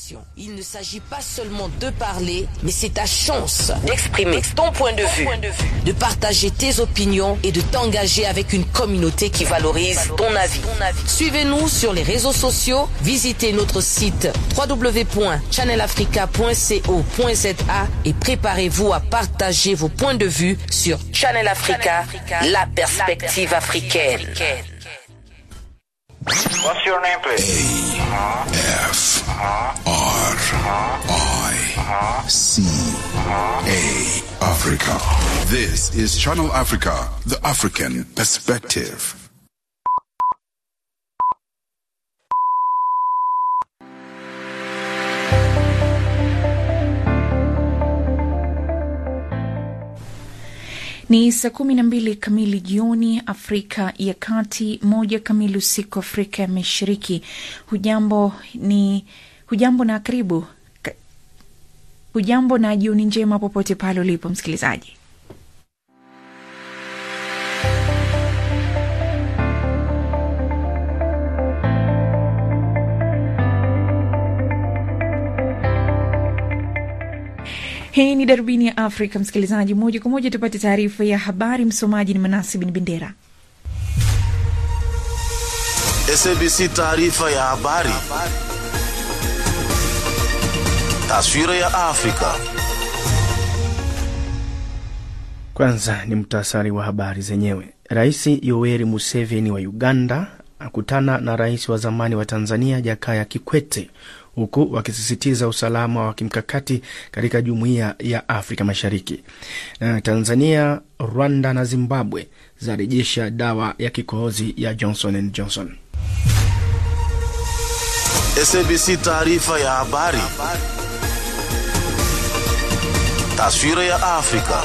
Il ne s'agit pas seulement de parler, mais c'est ta chance d'exprimer ton point de vue, de partager tes opinions et de t'engager avec une communauté qui valorise ton avis. Suivez-nous sur les réseaux sociaux, visitez notre site www.channelafrica.co.za et préparez-vous à partager vos points de vue sur Channel Africa, la perspective africaine. What's your name, please? F R I C A Africa. This is Channel Africa, the African perspective. Ni saa kumi na mbili kamili jioni Afrika ya Kati, moja kamili usiku Afrika ya Mashariki. Hujambo ni hujambo na karibu Ka- hujambo na jioni njema popote pale ulipo msikilizaji. Hii ni darubini ya Afrika, msikilizaji. Moja kwa moja tupate taarifa ya habari. Msomaji ni Manasi bin Bendera. SABC taarifa ya habari. Taswira ya Afrika. Kwanza ni mtasari wa habari zenyewe. Rais Yoweri Museveni wa Uganda akutana na rais wa zamani wa Tanzania Jakaya Kikwete huku wakisisitiza usalama wa kimkakati katika jumuiya ya Afrika Mashariki. Na Tanzania, Rwanda na Zimbabwe zarejesha dawa ya kikohozi ya Johnson and Johnson. SABC taarifa ya habari. Taswira ya Afrika.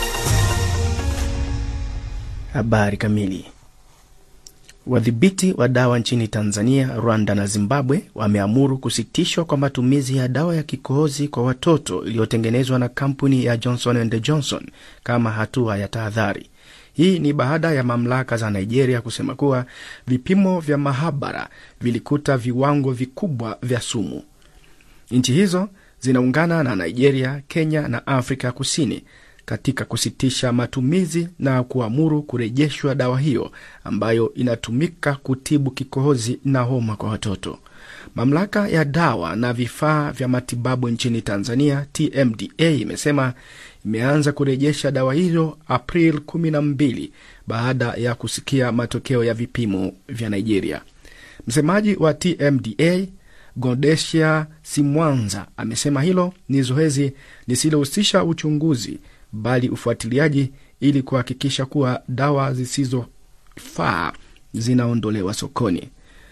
Habari kamili. Wadhibiti wa dawa nchini Tanzania, Rwanda na Zimbabwe wameamuru kusitishwa kwa matumizi ya dawa ya kikohozi kwa watoto iliyotengenezwa na kampuni ya Johnson and Johnson kama hatua ya tahadhari. Hii ni baada ya mamlaka za Nigeria kusema kuwa vipimo vya mahabara vilikuta viwango vikubwa vya sumu. Nchi hizo zinaungana na Nigeria, Kenya na Afrika Kusini katika kusitisha matumizi na kuamuru kurejeshwa dawa hiyo ambayo inatumika kutibu kikohozi na homa kwa watoto. Mamlaka ya dawa na vifaa vya matibabu nchini Tanzania, TMDA, imesema imeanza kurejesha dawa hiyo April 12 baada ya kusikia matokeo ya vipimo vya Nigeria. Msemaji wa TMDA Godesia Simwanza amesema hilo ni zoezi lisilohusisha uchunguzi bali ufuatiliaji ili kuhakikisha kuwa dawa zisizofaa zinaondolewa sokoni.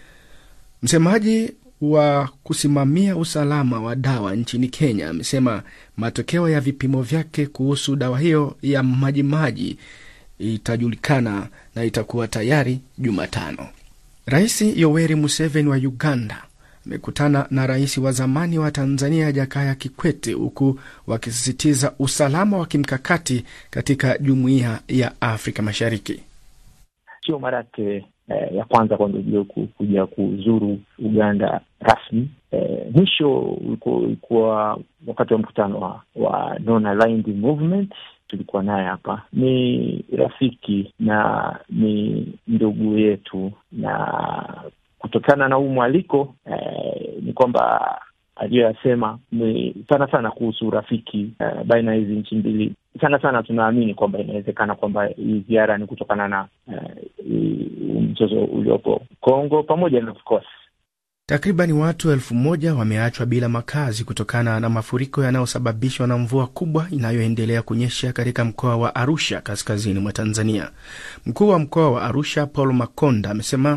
Msemaji wa kusimamia usalama wa dawa nchini Kenya amesema matokeo ya vipimo vyake kuhusu dawa hiyo ya majimaji itajulikana na itakuwa tayari Jumatano. Rais Yoweri Museveni wa Uganda amekutana na rais wa zamani wa Tanzania Jakaya Kikwete huku wakisisitiza usalama wa kimkakati katika jumuiya ya Afrika Mashariki. Sio mara yake eh, ya kwanza kwanza ujue ku- kuja kuzuru Uganda rasmi. Eh, mwisho ulikuwa ulikuwa wakati wa mkutano wa, wa Non-Aligned Movement tulikuwa naye hapa. Ni rafiki na ni ndugu yetu, na kutokana na huu mwaliko eh, ni kwamba aliyoyasema ni sana sana kuhusu urafiki eh, baina ya hizi nchi mbili. Sana sana tunaamini kwamba inawezekana kwamba hii ziara ni kutokana na eh, hii- mzozo uliopo Kongo pamoja na of course Takribani watu elfu moja wameachwa bila makazi kutokana na mafuriko yanayosababishwa na mvua kubwa inayoendelea kunyesha katika mkoa wa Arusha, kaskazini mwa Tanzania. Mkuu wa mkoa wa Arusha Paul Makonda amesema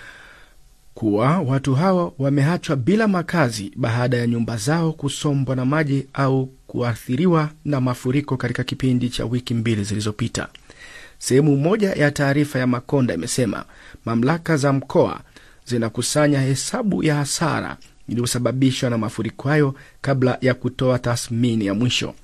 kuwa watu hao wameachwa bila makazi baada ya nyumba zao kusombwa na maji au kuathiriwa na mafuriko katika kipindi cha wiki mbili zilizopita. Sehemu moja ya taarifa ya Makonda imesema mamlaka za mkoa zinakusanya hesabu ya hasara iliyosababishwa na mafuriko hayo kabla ya kutoa tathmini ya mwisho.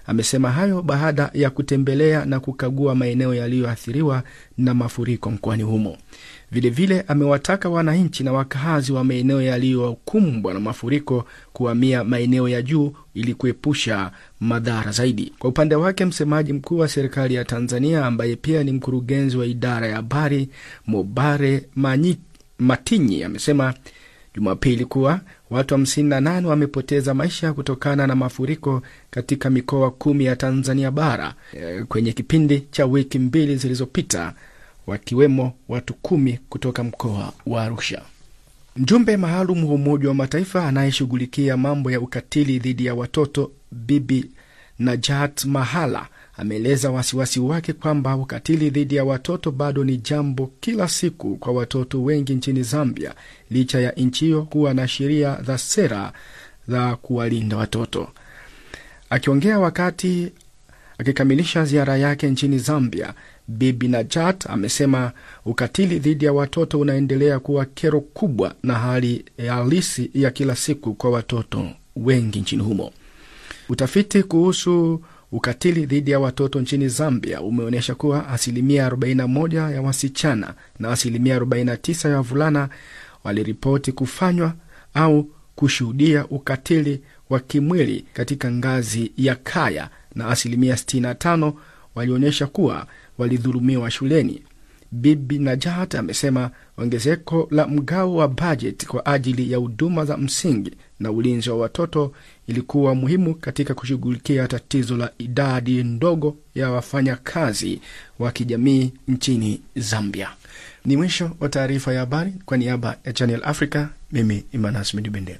Amesema hayo baada ya kutembelea na kukagua maeneo yaliyoathiriwa na mafuriko mkoani humo. Vilevile amewataka wananchi na wakazi wa maeneo yaliyokumbwa na mafuriko kuhamia maeneo ya juu ili kuepusha madhara zaidi. Kwa upande wake, msemaji mkuu wa serikali ya Tanzania ambaye pia ni mkurugenzi wa idara ya habari Mobare Manyi, Matinyi amesema Jumapili kuwa watu 58 wamepoteza maisha kutokana na mafuriko katika mikoa kumi ya Tanzania bara e, kwenye kipindi cha wiki mbili zilizopita wakiwemo watu kumi kutoka mkoa wa Arusha. Mjumbe maalum wa Umoja wa Mataifa anayeshughulikia mambo ya ukatili dhidi ya watoto Bibi Najat Mahala ameeleza wasiwasi wake kwamba ukatili dhidi ya watoto bado ni jambo kila siku kwa watoto wengi nchini Zambia, licha ya nchi hiyo kuwa na sheria za sera za kuwalinda watoto. Akiongea wakati akikamilisha ziara yake nchini Zambia, Bibi Najat amesema ukatili dhidi ya watoto unaendelea kuwa kero kubwa na hali halisi ya kila siku kwa watoto wengi nchini humo. Utafiti kuhusu ukatili dhidi ya watoto nchini Zambia umeonyesha kuwa asilimia 41 ya wasichana na asilimia 49 ya wavulana waliripoti kufanywa au kushuhudia ukatili wa kimwili katika ngazi ya kaya na asilimia 65 walionyesha kuwa walidhulumiwa shuleni. Bibi Najat amesema ongezeko la mgao wa bajeti kwa ajili ya huduma za msingi na ulinzi wa watoto ilikuwa muhimu katika kushughulikia tatizo la idadi ndogo ya wafanyakazi wa kijamii nchini Zambia. Ni mwisho wa taarifa ya habari. Kwa niaba ya Channel Africa, mimi Imanas Midibende.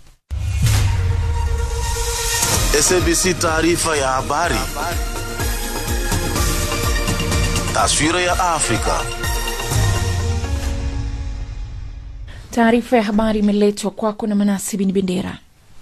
SABC taarifa ya habari. Taswira ya Afrika. Taarifa ya habari imeletwa kwako na Manasi Bin Bendera.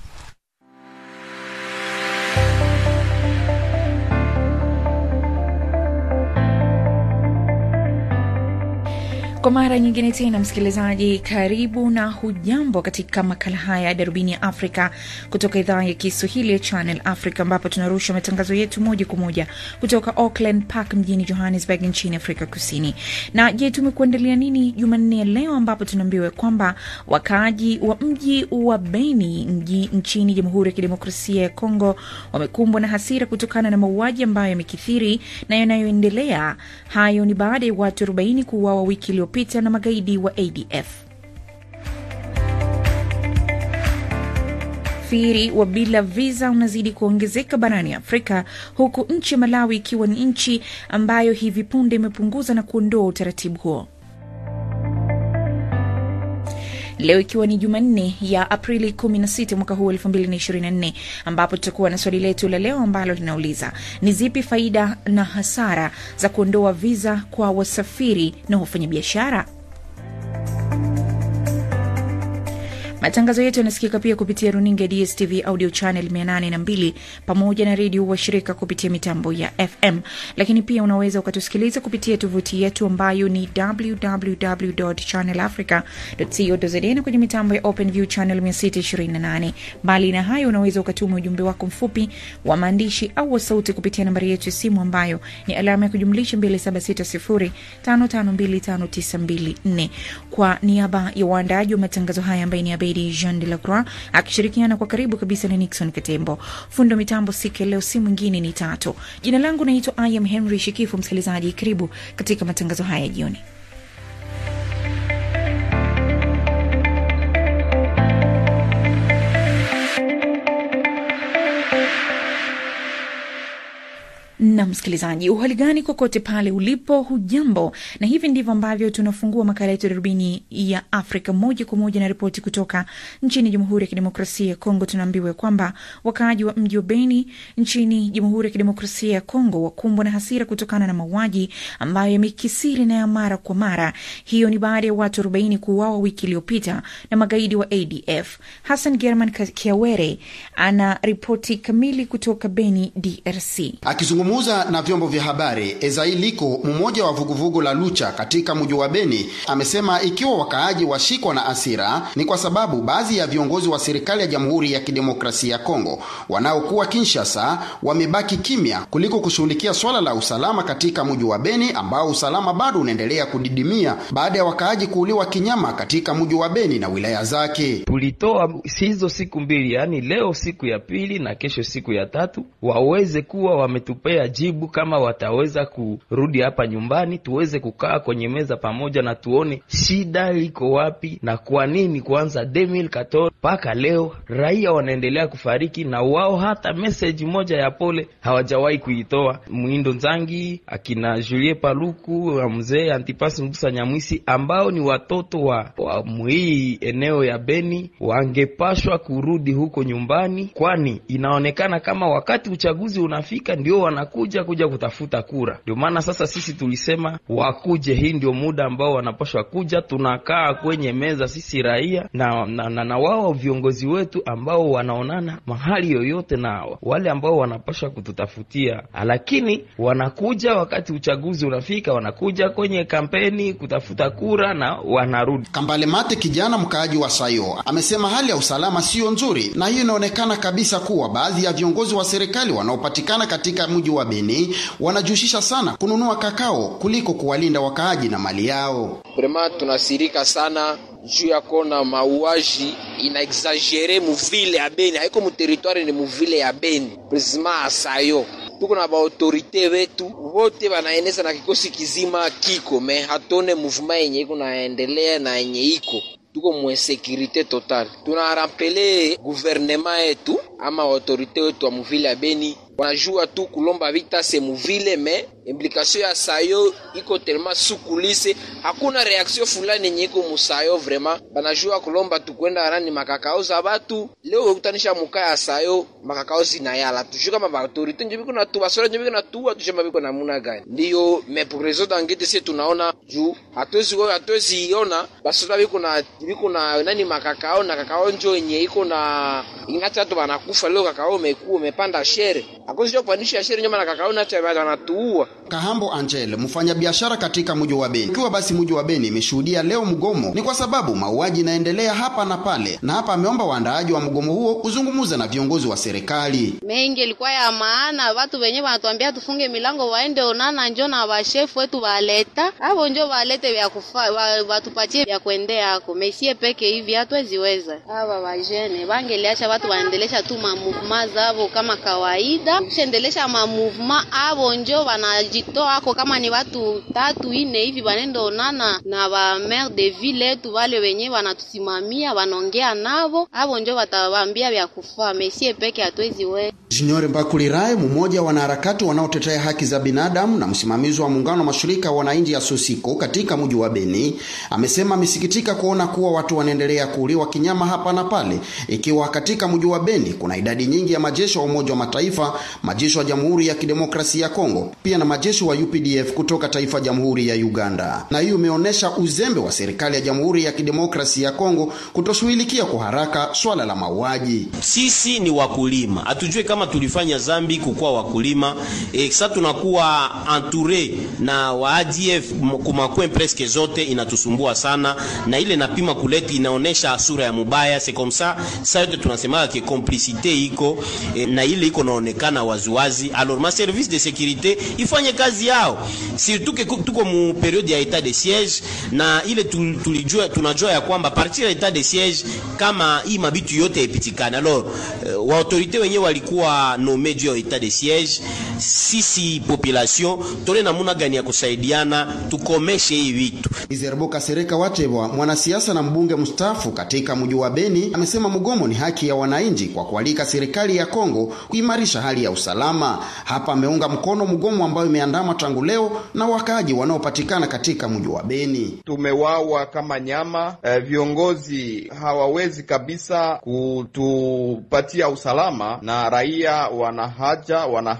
Kwa mara nyingine tena, msikilizaji, karibu na hujambo katika makala haya ya darubini ya Afrika kutoka idhaa ya Kiswahili ya Channel Africa, ambapo tunarusha matangazo yetu moja kwa moja kutoka Auckland Park mjini Johannesburg nchini Afrika Kusini. Na je, tumekuandalia nini Jumanne ya leo, ambapo tunaambiwa kwamba wakaaji wa mji wa Beni mji nchini Jamhuri ya Kidemokrasia ya Kongo wamekumbwa na hasira kutokana na mauaji ambayo yamekithiri na yanayoendelea. Hayo ni baada ya watu 40 kuuawa wiki iliyopita na magaidi wa ADF. Usafiri wa bila visa unazidi kuongezeka barani Afrika, huku nchi ya Malawi ikiwa ni nchi ambayo hivi punde imepunguza na kuondoa utaratibu huo. Leo ikiwa ni Jumanne ya Aprili 16 mwaka huu 2024, ambapo tutakuwa na swali letu la leo ambalo linauliza ni zipi faida na hasara za kuondoa viza kwa wasafiri na wafanyabiashara? Matangazo yetu yanasikika pia kupitia runinga ya DSTV audio channel 802 pamoja na redio washirika kupitia mitambo ya FM, lakini pia unaweza ukatusikiliza kupitia tovuti yetu ambayo ni www.channelafrica.co.za na kwenye mitambo ya OpenView channel 628. Mbali na hayo, unaweza ukatuma ujumbe wako mfupi wa maandishi au wa sauti kupitia nambari yetu ya simu ambayo ni alama ya kujumlisha 2760552594. Kwa niaba ya waandaaji wa matangazo haya ambaye ni Abedi Jean de la Croix akishirikiana kwa karibu kabisa na Nixon Katembo, fundo mitambo siku ya leo si mwingine ni Tatu. Jina langu naitwa I am Henry Shikifu. Msikilizaji, karibu katika matangazo haya jioni. na msikilizaji, uhali gani kokote pale ulipo, hujambo? Na hivi ndivyo ambavyo tunafungua makala yetu darubini ya Afrika moja kwa moja na ripoti kutoka nchini Jamhuri ya Kidemokrasia ya Kongo. Tunaambiwa kwamba wakaaji wa mji wa Beni nchini Jamhuri ya Kidemokrasia ya Kongo wakumbwa na hasira kutokana na mauaji ambayo yamekisiri na ya mara kwa mara. Hiyo ni baada ya watu 40 kuuawa wiki iliyopita na magaidi wa ADF. Hassan German Kiawere ana ripoti kamili kutoka Beni, DRC. Akizungumza Akizungumza na vyombo vya habari, Ezailiko, mmoja wa vuguvugu la Lucha katika mji wa Beni, amesema ikiwa wakaaji washikwa na asira ni kwa sababu baadhi ya viongozi wa serikali ya Jamhuri ya Kidemokrasia ya Kongo wanaokuwa Kinshasa wamebaki kimya kuliko kushughulikia swala la usalama katika mji wa Beni ambao usalama bado unaendelea kudidimia baada ya wakaaji kuuliwa kinyama katika mji wa Beni na wilaya zake. Tulitoa hizo siku mbili, yaani leo siku ya pili na kesho siku ya tatu, waweze kuwa wametupea jibu kama wataweza kurudi hapa nyumbani, tuweze kukaa kwenye meza pamoja na tuone shida iko wapi na kwa nini kuanza 2014 mpaka leo raia wanaendelea kufariki na wao hata message moja ya pole hawajawahi kuitoa. Mwindo Nzangi, akina Julie Paluku, mzee Antipasi Mbusa Nyamwisi ambao ni watoto wa, wa hii eneo ya Beni wangepashwa kurudi huko nyumbani, kwani inaonekana kama wakati uchaguzi unafika ndio wanakuja kuja kutafuta kura. Ndio maana sasa sisi tulisema wakuje, hii ndio muda ambao wanapashwa kuja. Tunakaa kwenye meza sisi raia na, na, na, na wao viongozi wetu ambao wanaonana mahali yoyote na wale ambao wanapashwa kututafutia, lakini wanakuja wakati uchaguzi unafika, wanakuja kwenye kampeni kutafuta kura na wanarudi. Kambale Mate, kijana mkaaji wa Sayo, amesema hali ya usalama siyo nzuri, na hiyo inaonekana kabisa kuwa baadhi ya viongozi wa serikali wanaopatikana katika mji wa Beni wanajihusisha sana kununua kakao kuliko kuwalinda wakaaji na mali yao. Vrema tunasirika sana juu ya kona mauaji ina exagere muvile ya Beni, haiko muteritwari, ni muvile ya Beni presima asayo tuko na baautorite wetu wote wanaeneza na kikosi kizima kiko me hatone mouvement yenye iko naendelea na yenye iko tuko mwensekirite total. Tunarampele guvernema yetu ama autorite wetu wa muvile ya Beni wanajua tu kulomba vita se muvile me implikasio ya sayo iko telema sukulise, hakuna reaksio fulani yenye iko musayo. Vrema banajua kulomba tukwenda arani makakao za batu. Leo ukutanisha muka ya sayo makakao zinayala tujue kama baautorite njo biko natu basora njo biko natuwa tushamba biko namuna gani ndiyo me progreso dangete se tunaona juu hatuwezi hatuwezi iona basora biko na biko na nani makakao na kakao njo yenye iko na ingati watu banakufa leo kakao umekuwa umepanda shere akozi kupandisha shere nyuma na kakao na tayari wanatuua. Kahambo Angel, mfanyabiashara katika mji wa Beni. Ikiwa basi mji wa Beni imeshuhudia leo mgomo, ni kwa sababu mauaji inaendelea hapa na pale, na hapa ameomba waandaaji wa mgomo huo kuzungumza na viongozi wa serikali. Mengi ilikuwa ya maana, watu wenyewe wanatuambia tufunge milango, waende onana njo na washefu wetu waleta hapo, njo walete vya kufa, wa, watupatie vya kuendea ako mesie peke hivi hatuweziweza. Hawa wajene wangeliacha watu waendelesha tu mamuvuma zavo kama kawaida, shendelesha mamuvuma avo njo wanajitoa ako kama ni watu tatu ine hivi wanendo onana na wa maire de ville yetu wale wenye wanatusimamia wanaongea navo avo njo watawaambia vya kufaa mesie peke hatuwezi we Junior Mbakulirae, mmoja wa wanaharakati wanaotetea haki za binadamu na msimamizi wa muungano wa mashirika ya wananchi ya Sosiko katika mji wa Beni, amesema amesikitika kuona kuwa watu wanaendelea kuuliwa kinyama hapa na pale, ikiwa katika mji wa Beni kuna idadi nyingi ya majeshi wa Umoja wa Mataifa, majeshi wa Jamhuri ya Kidemokrasia ya Kongo, pia na majeshi wa UPDF kutoka taifa Jamhuri ya Uganda. Na hiyo imeonyesha uzembe wa serikali ya Jamhuri ya Kidemokrasia ya Kongo kutoshughulikia kwa haraka swala la mauaji. Sisi ni wakulima, hatujue kama tulifanya zambi kukuwa wakulima e, sasa tunakuwa entoure na wa ADF kumakwe presque zote, inatusumbua sana na ile napima kuleti inaonesha sura ya mubaya. C'est comme ça ça yote tunasema ke complicité iko e, na ile iko naonekana waziwazi. Alors ma service de sécurité ifanye kazi yao, surtout ke tuko mu periode ya etat de siège, na ile tulijua tunajua ya kwamba partir ya etat de siège kama hii mabitu yote ipitikana. Alors uh, wa autorité wenyewe walikuwa nome juu ya etat de siège, sisi population tole namuna gani ya kusaidiana tukomeshe hii vitu. Izerbo Kasereka Watebwa, mwanasiasa na mbunge mstaafu katika mji wa Beni, amesema mgomo ni haki ya wananchi kwa kualika serikali ya Kongo kuimarisha hali ya usalama. Hapa ameunga mkono mgomo ambao imeandamwa tangu leo na wakaaji wanaopatikana katika mji wa Beni. Tumewawa kama nyama eh, viongozi hawawezi kabisa kutupatia usalama na raia wana haja wana haki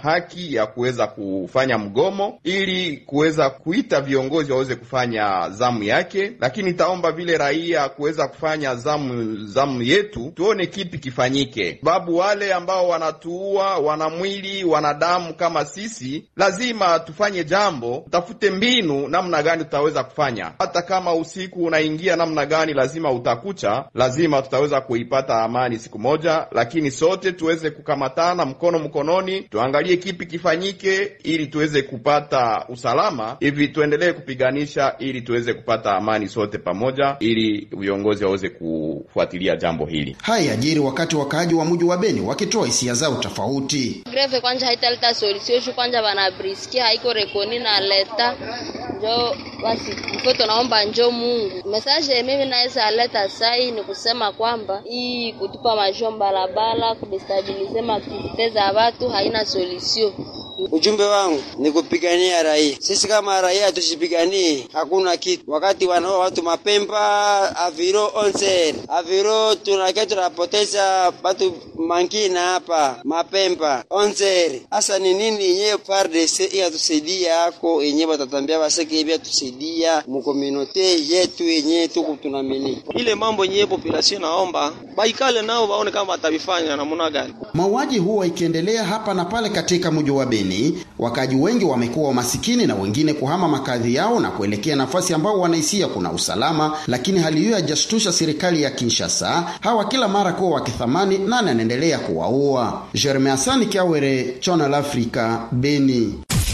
nafasi ya kuweza kufanya mgomo ili kuweza kuita viongozi waweze kufanya zamu yake, lakini itaomba vile raia kuweza kufanya zamu zamu yetu, tuone kipi kifanyike, sababu wale ambao wanatuua, wana mwili, wana damu kama sisi, lazima tufanye jambo, tutafute mbinu namna gani tutaweza kufanya. Hata kama usiku unaingia namna gani, lazima utakucha, lazima tutaweza kuipata amani siku moja, lakini sote tuweze kukamatana mkono mkononi, tuangalie kipi kifanyike ili tuweze kupata usalama, hivi tuendelee kupiganisha ili tuweze kupata amani sote pamoja, ili viongozi waweze kufuatilia jambo hili. Haya yajiri wakati wakaaji wa mji wa Beni wakitoa hisia zao tofauti. greve kwanja haitaleta solution shu kwanja banabriskia haiko rekoni na leta njo basi mfo tunaomba njo Mungu message mimi naweza leta sai ni kusema kwamba hii kutupa majua barabara kudestabilize maaktivite za watu haina solution Ujumbe wangu ni kupigania raia. Sisi kama raia hatushipiganii, hakuna kitu. Wakati wanaoa watu mapemba aviro onser aviro, tunakia tunapoteza watu mangina hapa mapemba onser. Hasa ni nini yenyewe FARDC iyatusaidia yako yenyewe watatambia baseke hivi tusaidia mukominote yetu yenyewe tuku tunamini ile mambo yenyewe population naomba baikale nao waone kama watavifanya namna gani. Mauaji huwa ikiendelea hapa na pale katika mji wa Beni, wakaji wengi wamekuwa masikini na wengine kuhama makazi yao na kuelekea nafasi ambao wanahisia kuna usalama, lakini hali hiyo haijashtusha serikali ya Kinshasa, hawa kila mara kuwa wakithamani nani anaendelea kuwaua. Jeremy Hasani Kiawere, Channel Africa, Beni.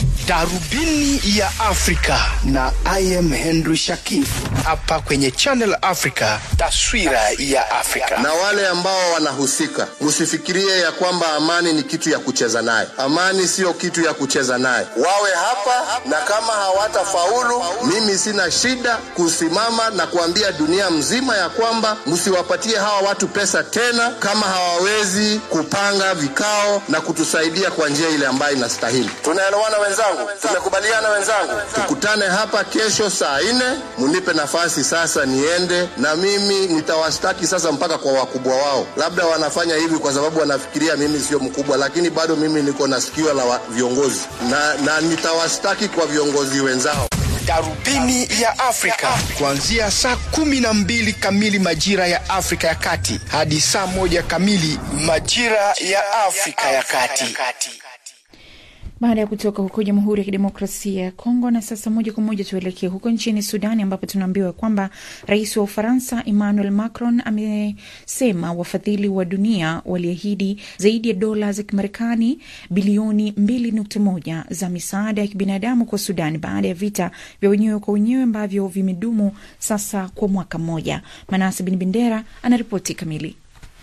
Darubini ya Afrika na I am Henry Shakif hapa kwenye Channel Africa, taswira ya Afrika. Na wale ambao wanahusika, msifikirie ya kwamba amani ni kitu ya kucheza naye. Amani siyo kitu ya kucheza naye. Wawe hapa, na kama hawatafaulu, mimi sina shida kusimama na kuambia dunia mzima ya kwamba msiwapatie hawa watu pesa tena, kama hawawezi kupanga vikao na kutusaidia kwa njia ile ambayo inastahili. Tunaelewana wenzangu? Tumekubaliana wenzangu? Tukutane hapa kesho saa nne, munipe nafasi sasa niende, na mimi nitawastaki sasa mpaka kwa wakubwa wao. Labda wanafanya hivi kwa sababu wanafikiria mimi sio mkubwa, lakini bado mimi niko na sikio la wa- viongozi na, na nitawastaki kwa viongozi wenzao. Darubini ya Afrika kuanzia saa kumi na mbili kamili majira ya Afrika ya Kati hadi saa moja kamili majira ya Afrika ya Kati. Baada ya kutoka huko Jamhuri ya Kidemokrasia ya Kongo, na sasa moja kwa moja tuelekee huko nchini Sudani, ambapo tunaambiwa kwamba rais wa Ufaransa Emmanuel Macron amesema wafadhili wa dunia waliahidi zaidi ya dola za Kimarekani bilioni 2.1 za misaada ya kibinadamu kwa Sudan baada ya vita vya wenyewe kwa wenyewe ambavyo vimedumu sasa kwa mwaka mmoja. Manase Bin Bendera anaripoti kamili.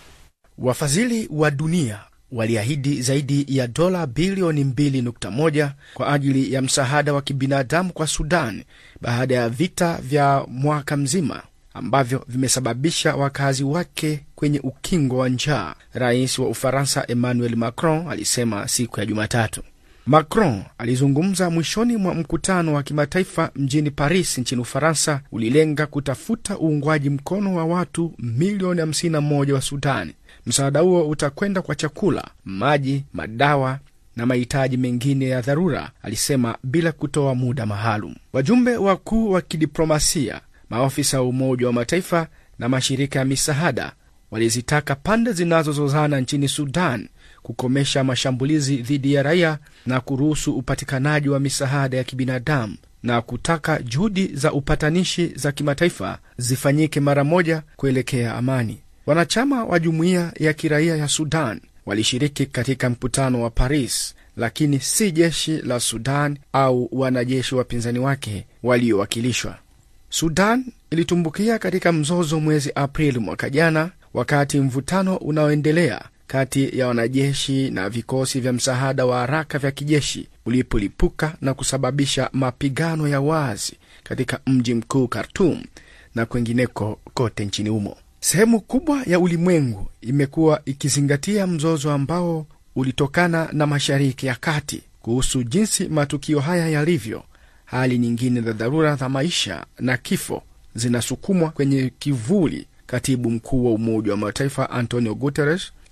Wafadhili wa dunia waliahidi zaidi ya dola bilioni 2.1 kwa ajili ya msaada wa kibinadamu kwa Sudan baada ya vita vya mwaka mzima ambavyo vimesababisha wakazi wake kwenye ukingo wa njaa. Rais wa Ufaransa Emmanuel Macron alisema siku ya Jumatatu. Macron alizungumza mwishoni mwa mkutano wa kimataifa mjini Paris nchini Ufaransa, ulilenga kutafuta uungwaji mkono wa watu milioni 51 wa Sudani. Msaada huo utakwenda kwa chakula, maji, madawa na mahitaji mengine ya dharura, alisema bila kutoa muda maalum. Wajumbe wakuu wa kidiplomasia, maafisa wa Umoja wa Mataifa na mashirika ya misaada walizitaka pande zinazozozana nchini Sudan kukomesha mashambulizi dhidi ya raia na kuruhusu upatikanaji wa misaada ya kibinadamu na kutaka juhudi za upatanishi za kimataifa zifanyike mara moja kuelekea amani. Wanachama wa jumuiya ya kiraia ya Sudan walishiriki katika mkutano wa Paris, lakini si jeshi la Sudan au wanajeshi wapinzani wake waliowakilishwa. Sudan ilitumbukia katika mzozo mwezi Aprili mwaka jana, wakati mvutano unaoendelea kati ya wanajeshi na vikosi vya msaada wa haraka vya kijeshi ulipolipuka na kusababisha mapigano ya wazi katika mji mkuu Khartum na kwengineko kote nchini humo. Sehemu kubwa ya ulimwengu imekuwa ikizingatia mzozo ambao ulitokana na Mashariki ya Kati kuhusu jinsi matukio haya yalivyo. Hali nyingine za dharura za maisha na kifo zinasukumwa kwenye kivuli. Katibu mkuu wa Umoja wa Mataifa Antonio Guterres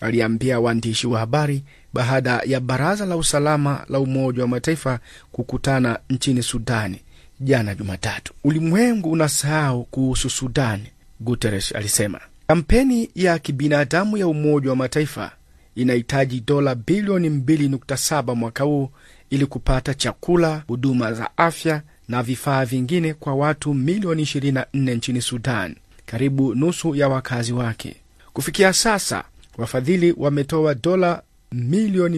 aliambia waandishi wa habari baada ya baraza la usalama la Umoja wa Mataifa kukutana nchini Sudani jana Jumatatu. Ulimwengu unasahau kuhusu Sudani, Guterres alisema. Kampeni ya kibinadamu ya Umoja wa Mataifa inahitaji dola bilioni 2.7 mwaka huu ili kupata chakula, huduma za afya na vifaa vingine kwa watu milioni 24 nchini Sudan, karibu nusu ya wakazi wake. Kufikia sasa wafadhili wametoa dola milioni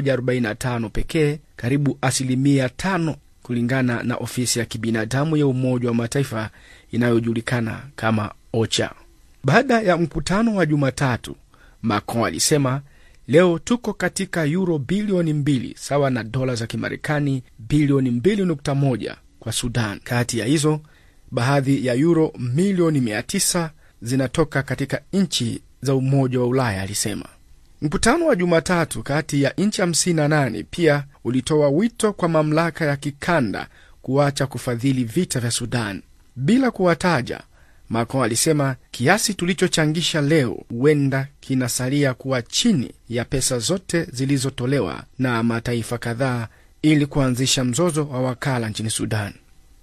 145 pekee, karibu asilimia tano, kulingana na ofisi ya kibinadamu ya Umoja wa Mataifa inayojulikana kama OCHA. Baada ya mkutano wa Jumatatu, Macron alisema leo tuko katika yuro bilioni mbili sawa na dola za Kimarekani bilioni 2.1 kwa Sudan. Kati ya hizo baadhi ya yuro milioni 900 zinatoka katika nchi za Umoja wa Ulaya, alisema. Mkutano wa Jumatatu kati ya nchi 58 pia ulitoa wito kwa mamlaka ya kikanda kuacha kufadhili vita vya Sudan bila kuwataja. Macron alisema kiasi tulichochangisha leo huenda kinasalia kuwa chini ya pesa zote zilizotolewa na mataifa kadhaa ili kuanzisha mzozo wa wakala nchini Sudan.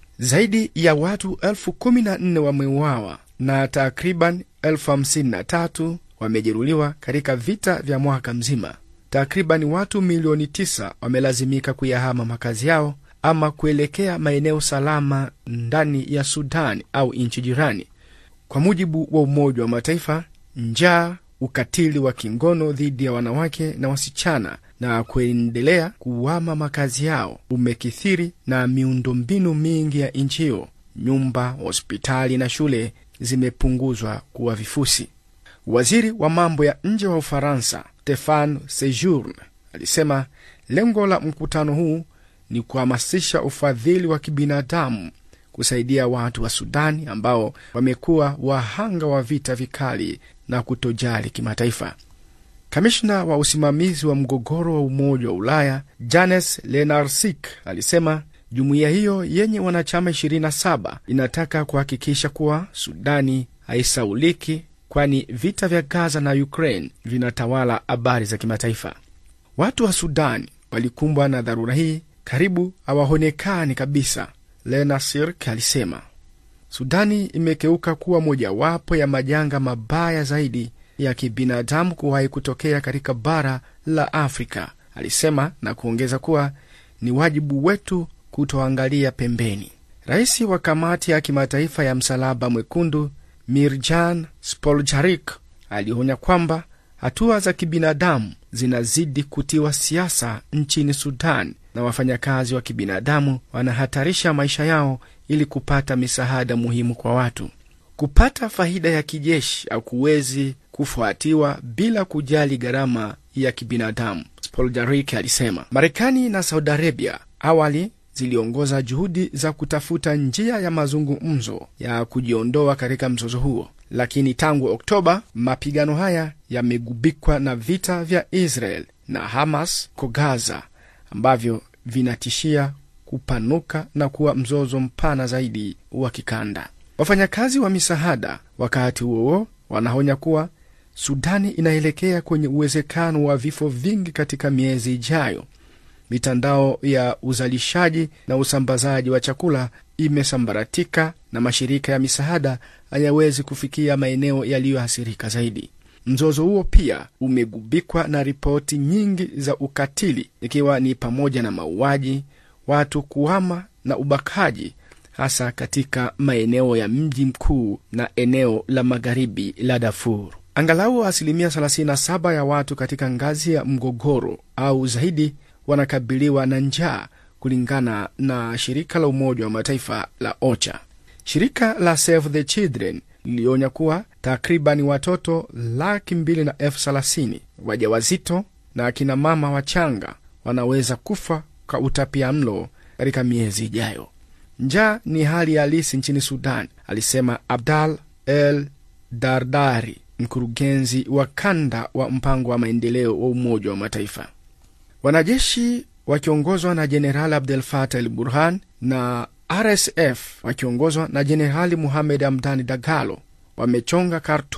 Zaidi ya watu elfu kumi na nne wameuawa na takriban elfu hamsini na tatu wamejeruhiwa katika vita vya mwaka mzima. Takriban watu milioni tisa wamelazimika kuyahama makazi yao ama kuelekea maeneo salama ndani ya Sudani au nchi jirani. Kwa mujibu wa Umoja wa Mataifa, njaa, ukatili wa kingono dhidi ya wanawake na wasichana na kuendelea kuwama makazi yao umekithiri, na miundombinu mingi ya nchi hiyo, nyumba, hospitali na shule zimepunguzwa kuwa vifusi. Waziri wa mambo ya nje wa Ufaransa Stefan Sejourne alisema lengo la mkutano huu ni kuhamasisha ufadhili wa kibinadamu kusaidia watu wa Sudani ambao wamekuwa wahanga wa vita vikali na kutojali kimataifa. Kamishna wa usimamizi wa mgogoro wa Umoja wa Ulaya Janes Lenarsik alisema jumuiya hiyo yenye wanachama 27 inataka kuhakikisha kuwa Sudani haisauliki, kwani vita vya Gaza na Ukraine vinatawala habari za kimataifa. Watu wa Sudani walikumbwa na dharura hii karibu hawaonekani kabisa. Lena Sirk alisema Sudani imekeuka kuwa mojawapo ya majanga mabaya zaidi ya kibinadamu kuwahi kutokea katika bara la Afrika, alisema na kuongeza kuwa ni wajibu wetu kutoangalia pembeni. Rais wa kamati ya kimataifa ya Msalaba Mwekundu Mirjan Spoljarik alionya kwamba hatua za kibinadamu zinazidi kutiwa siasa nchini Sudan na wafanyakazi wa kibinadamu wanahatarisha maisha yao ili kupata misaada muhimu kwa watu. Kupata faida ya kijeshi hakuwezi kufuatiwa bila kujali gharama ya kibinadamu, Spoljarik alisema. Marekani na Saudi Arabia awali ziliongoza juhudi za kutafuta njia ya mazungumzo ya kujiondoa katika mzozo huo, lakini tangu Oktoba mapigano haya yamegubikwa na vita vya Israel na Hamas ko Gaza ambavyo vinatishia kupanuka na kuwa mzozo mpana zaidi wa kikanda. Wafanyakazi wa misaada wakati huo wanaonya kuwa Sudani inaelekea kwenye uwezekano wa vifo vingi katika miezi ijayo. Mitandao ya uzalishaji na usambazaji wa chakula imesambaratika na mashirika ya misaada hayawezi kufikia maeneo yaliyoathirika zaidi. Mzozo huo pia umegubikwa na ripoti nyingi za ukatili, ikiwa ni pamoja na mauaji, watu kuhama na ubakaji, hasa katika maeneo ya mji mkuu na eneo la magharibi la Darfur. Angalau asilimia 37 ya watu katika ngazi ya mgogoro au zaidi wanakabiliwa na njaa kulingana na shirika la Umoja wa Mataifa la OCHA. Shirika la Save the Children lilionya kuwa takribani watoto laki mbili na elfu thelathini wajawazito na akina mama wachanga wanaweza kufa kwa utapia mlo katika miezi ijayo. Njaa ni hali halisi nchini Sudan, alisema Abdal El Dardari, mkurugenzi wa kanda wa mpango wa maendeleo wa Umoja wa Mataifa. Wanajeshi wakiongozwa na Jenerali Abdel Fatah El Burhan na RSF wakiongozwa na Jenerali Muhamed Hamdani Dagalo wamechonga Khartum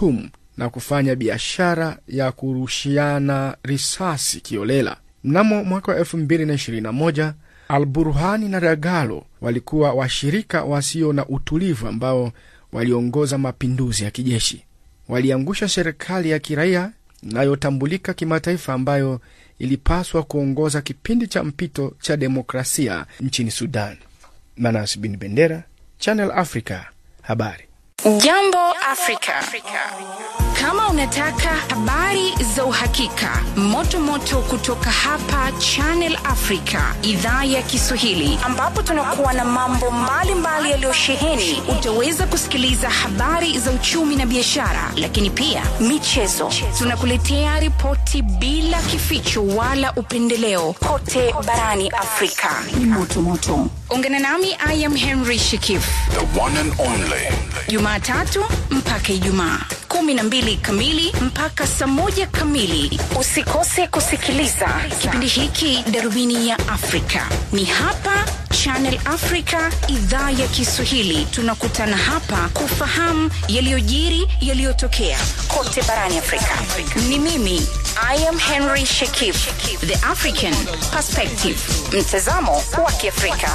na kufanya biashara ya kurushiana risasi kiolela. Mnamo mwaka wa 2021 Al Burhani na Dagalo walikuwa washirika wasio na utulivu ambao waliongoza mapinduzi ya kijeshi. Waliangusha serikali ya kiraia inayotambulika kimataifa ambayo ilipaswa kuongoza kipindi cha mpito cha demokrasia nchini Sudan. Manas bin Bendera, Channel Africa, habari. Jambo Afrika. Kama unataka habari za uhakika, moto moto kutoka hapa Channel Africa, idhaa ya Kiswahili, ambapo tunakuwa na mambo mbalimbali yaliyosheheni, utaweza kusikiliza habari za uchumi na biashara, lakini pia michezo. Tunakuletea ripoti bila kificho wala upendeleo kote barani Afrika. Ni moto moto. Ungana nami I am Henry Shikif. The one and only. Jumatatu mpaka Ijumaa kumi na mbili kamili mpaka saa moja kamili. Usikose kusikiliza kipindi hiki, darubini ya Afrika. Ni hapa Channel Africa, idhaa ya Kiswahili. Tunakutana hapa kufahamu yaliyojiri, yaliyotokea kote barani Afrika. Ni mimi I am Henry Shekif, the African Perspective, mtazamo wa Kiafrika.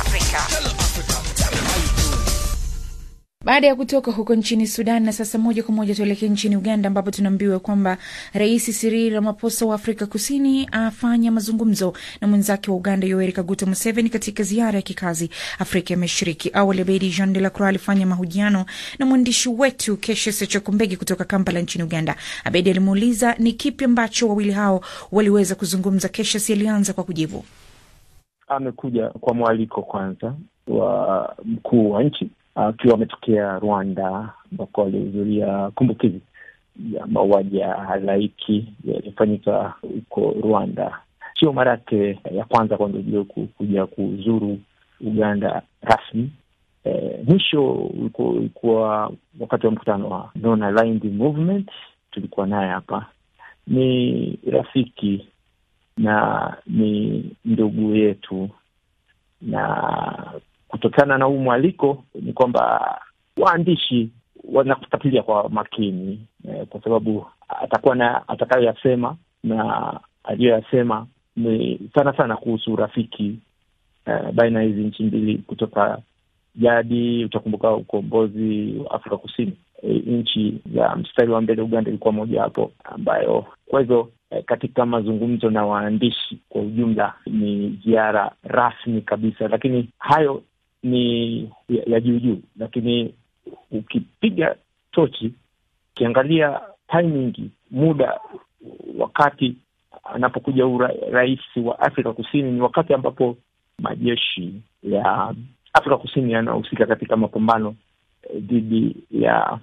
Baada ya kutoka huko nchini Sudan, na sasa moja kwa moja tuelekee nchini Uganda, ambapo tunaambiwa kwamba Rais Cyril Ramaphosa wa Afrika Kusini afanya mazungumzo na mwenzake wa Uganda Yoweri Kaguta Museveni katika ziara ya kikazi Afrika ya Mashariki. Awali Abedi Jean de la Croix alifanya mahojiano na mwandishi wetu Keshes Chokumbegi kutoka Kampala nchini Uganda. Abedi alimuuliza ni kipi ambacho wawili hao waliweza kuzungumza. Keshes alianza kwa kujibu. Amekuja kwa mwaliko kwanza wa mkuu wa nchi akiwa uh, ametokea Rwanda ambako alihudhuria kumbukizi ya mauaji ya halaiki yaliyofanyika huko Rwanda. Sio mara yake ya kwanza kwa ndugu kuja kuzuru Uganda rasmi. E, mwisho ulikuwa wakati wa mkutano wa Non-Aligned Movement, tulikuwa naye hapa. Ni rafiki na ni ndugu yetu na kutokana na huu mwaliko ni kwamba waandishi wanakufuatilia kwa makini eh, kwa sababu atakuwa na atakayoyasema na aliyoyasema ni sana sana kuhusu urafiki eh, baina ya hizi nchi mbili kutoka jadi. Utakumbuka ukombozi wa Afrika Kusini, eh, nchi ya mstari wa mbele Uganda ilikuwa moja hapo ambayo, kwa hivyo eh, katika mazungumzo na waandishi kwa ujumla ni ziara rasmi kabisa, lakini hayo ni ya, ya juu juu, lakini ukipiga tochi ukiangalia timing, muda, wakati anapokuja huu rais wa Afrika Kusini ni wakati ambapo majeshi ya Afrika Kusini yanahusika katika mapambano dhidi ya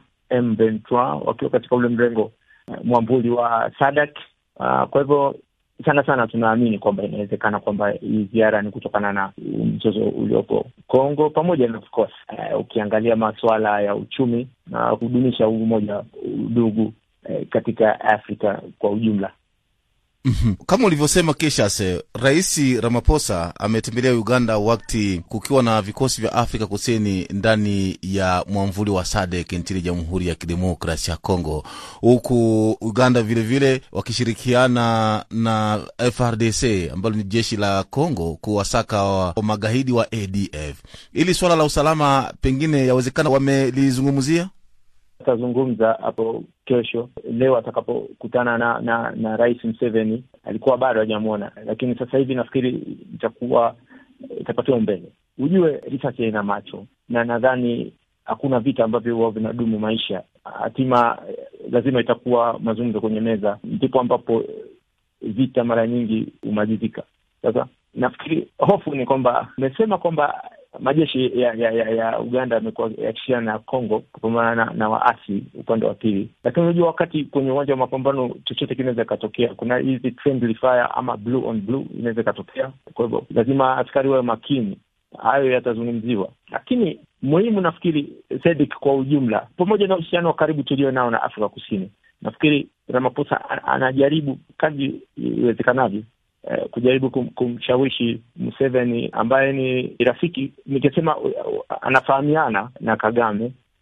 M23 wakiwa katika ule mrengo mwambuli wa SADC. Uh, kwa hivyo sana sana tunaamini kwamba inawezekana kwamba hii ziara ni kutokana na mzozo uliopo Kongo pamoja na of course uh, ukiangalia masuala ya uchumi na kudumisha umoja udugu uh, katika Afrika kwa ujumla. Mm-hmm. Kama ulivyosema Keshas, Rais Ramaphosa ametembelea Uganda wakati kukiwa na vikosi vya Afrika Kusini ndani ya mwamvuli wa SADC nchini Jamhuri ya Kidemokrasi ya Kongo, huku Uganda vilevile vile wakishirikiana na FRDC ambalo ni jeshi la Kongo kuwasaka wa magaidi wa ADF. Ili swala la usalama pengine yawezekana wamelizungumzia atazungumza hapo kesho. Leo atakapokutana na, na na Rais Museveni, alikuwa bado hajamwona, lakini sasa hivi nafikiri itakuwa itapatiwa mbele. Ujue risasi haina macho, na nadhani hakuna vita ambavyo huwa vinadumu maisha. Hatima lazima itakuwa mazungumzo kwenye meza, ndipo ambapo vita mara nyingi humalizika. Sasa nafikiri hofu ni kwamba amesema kwamba majeshi ya ya, ya, ya Uganda yamekuwa yakishiriana na Congo kupambana na, na waasi upande wa pili, lakini unajua wakati kwenye uwanja wa mapambano chochote kinaweza ikatokea. Kuna hizi friendly fire ama blue on blue inaweza ikatokea, kwa hivyo lazima askari wawe makini. Hayo yatazungumziwa, lakini muhimu nafikiri SADC kwa ujumla, pamoja na uhusiano wa karibu tulio nao na Afrika Kusini, nafikiri Ramaphosa anajaribu kadri iwezekanavyo Uh, kujaribu kum, kumshawishi Museveni ambaye ni rafiki, nikisema uh, anafahamiana na Kagame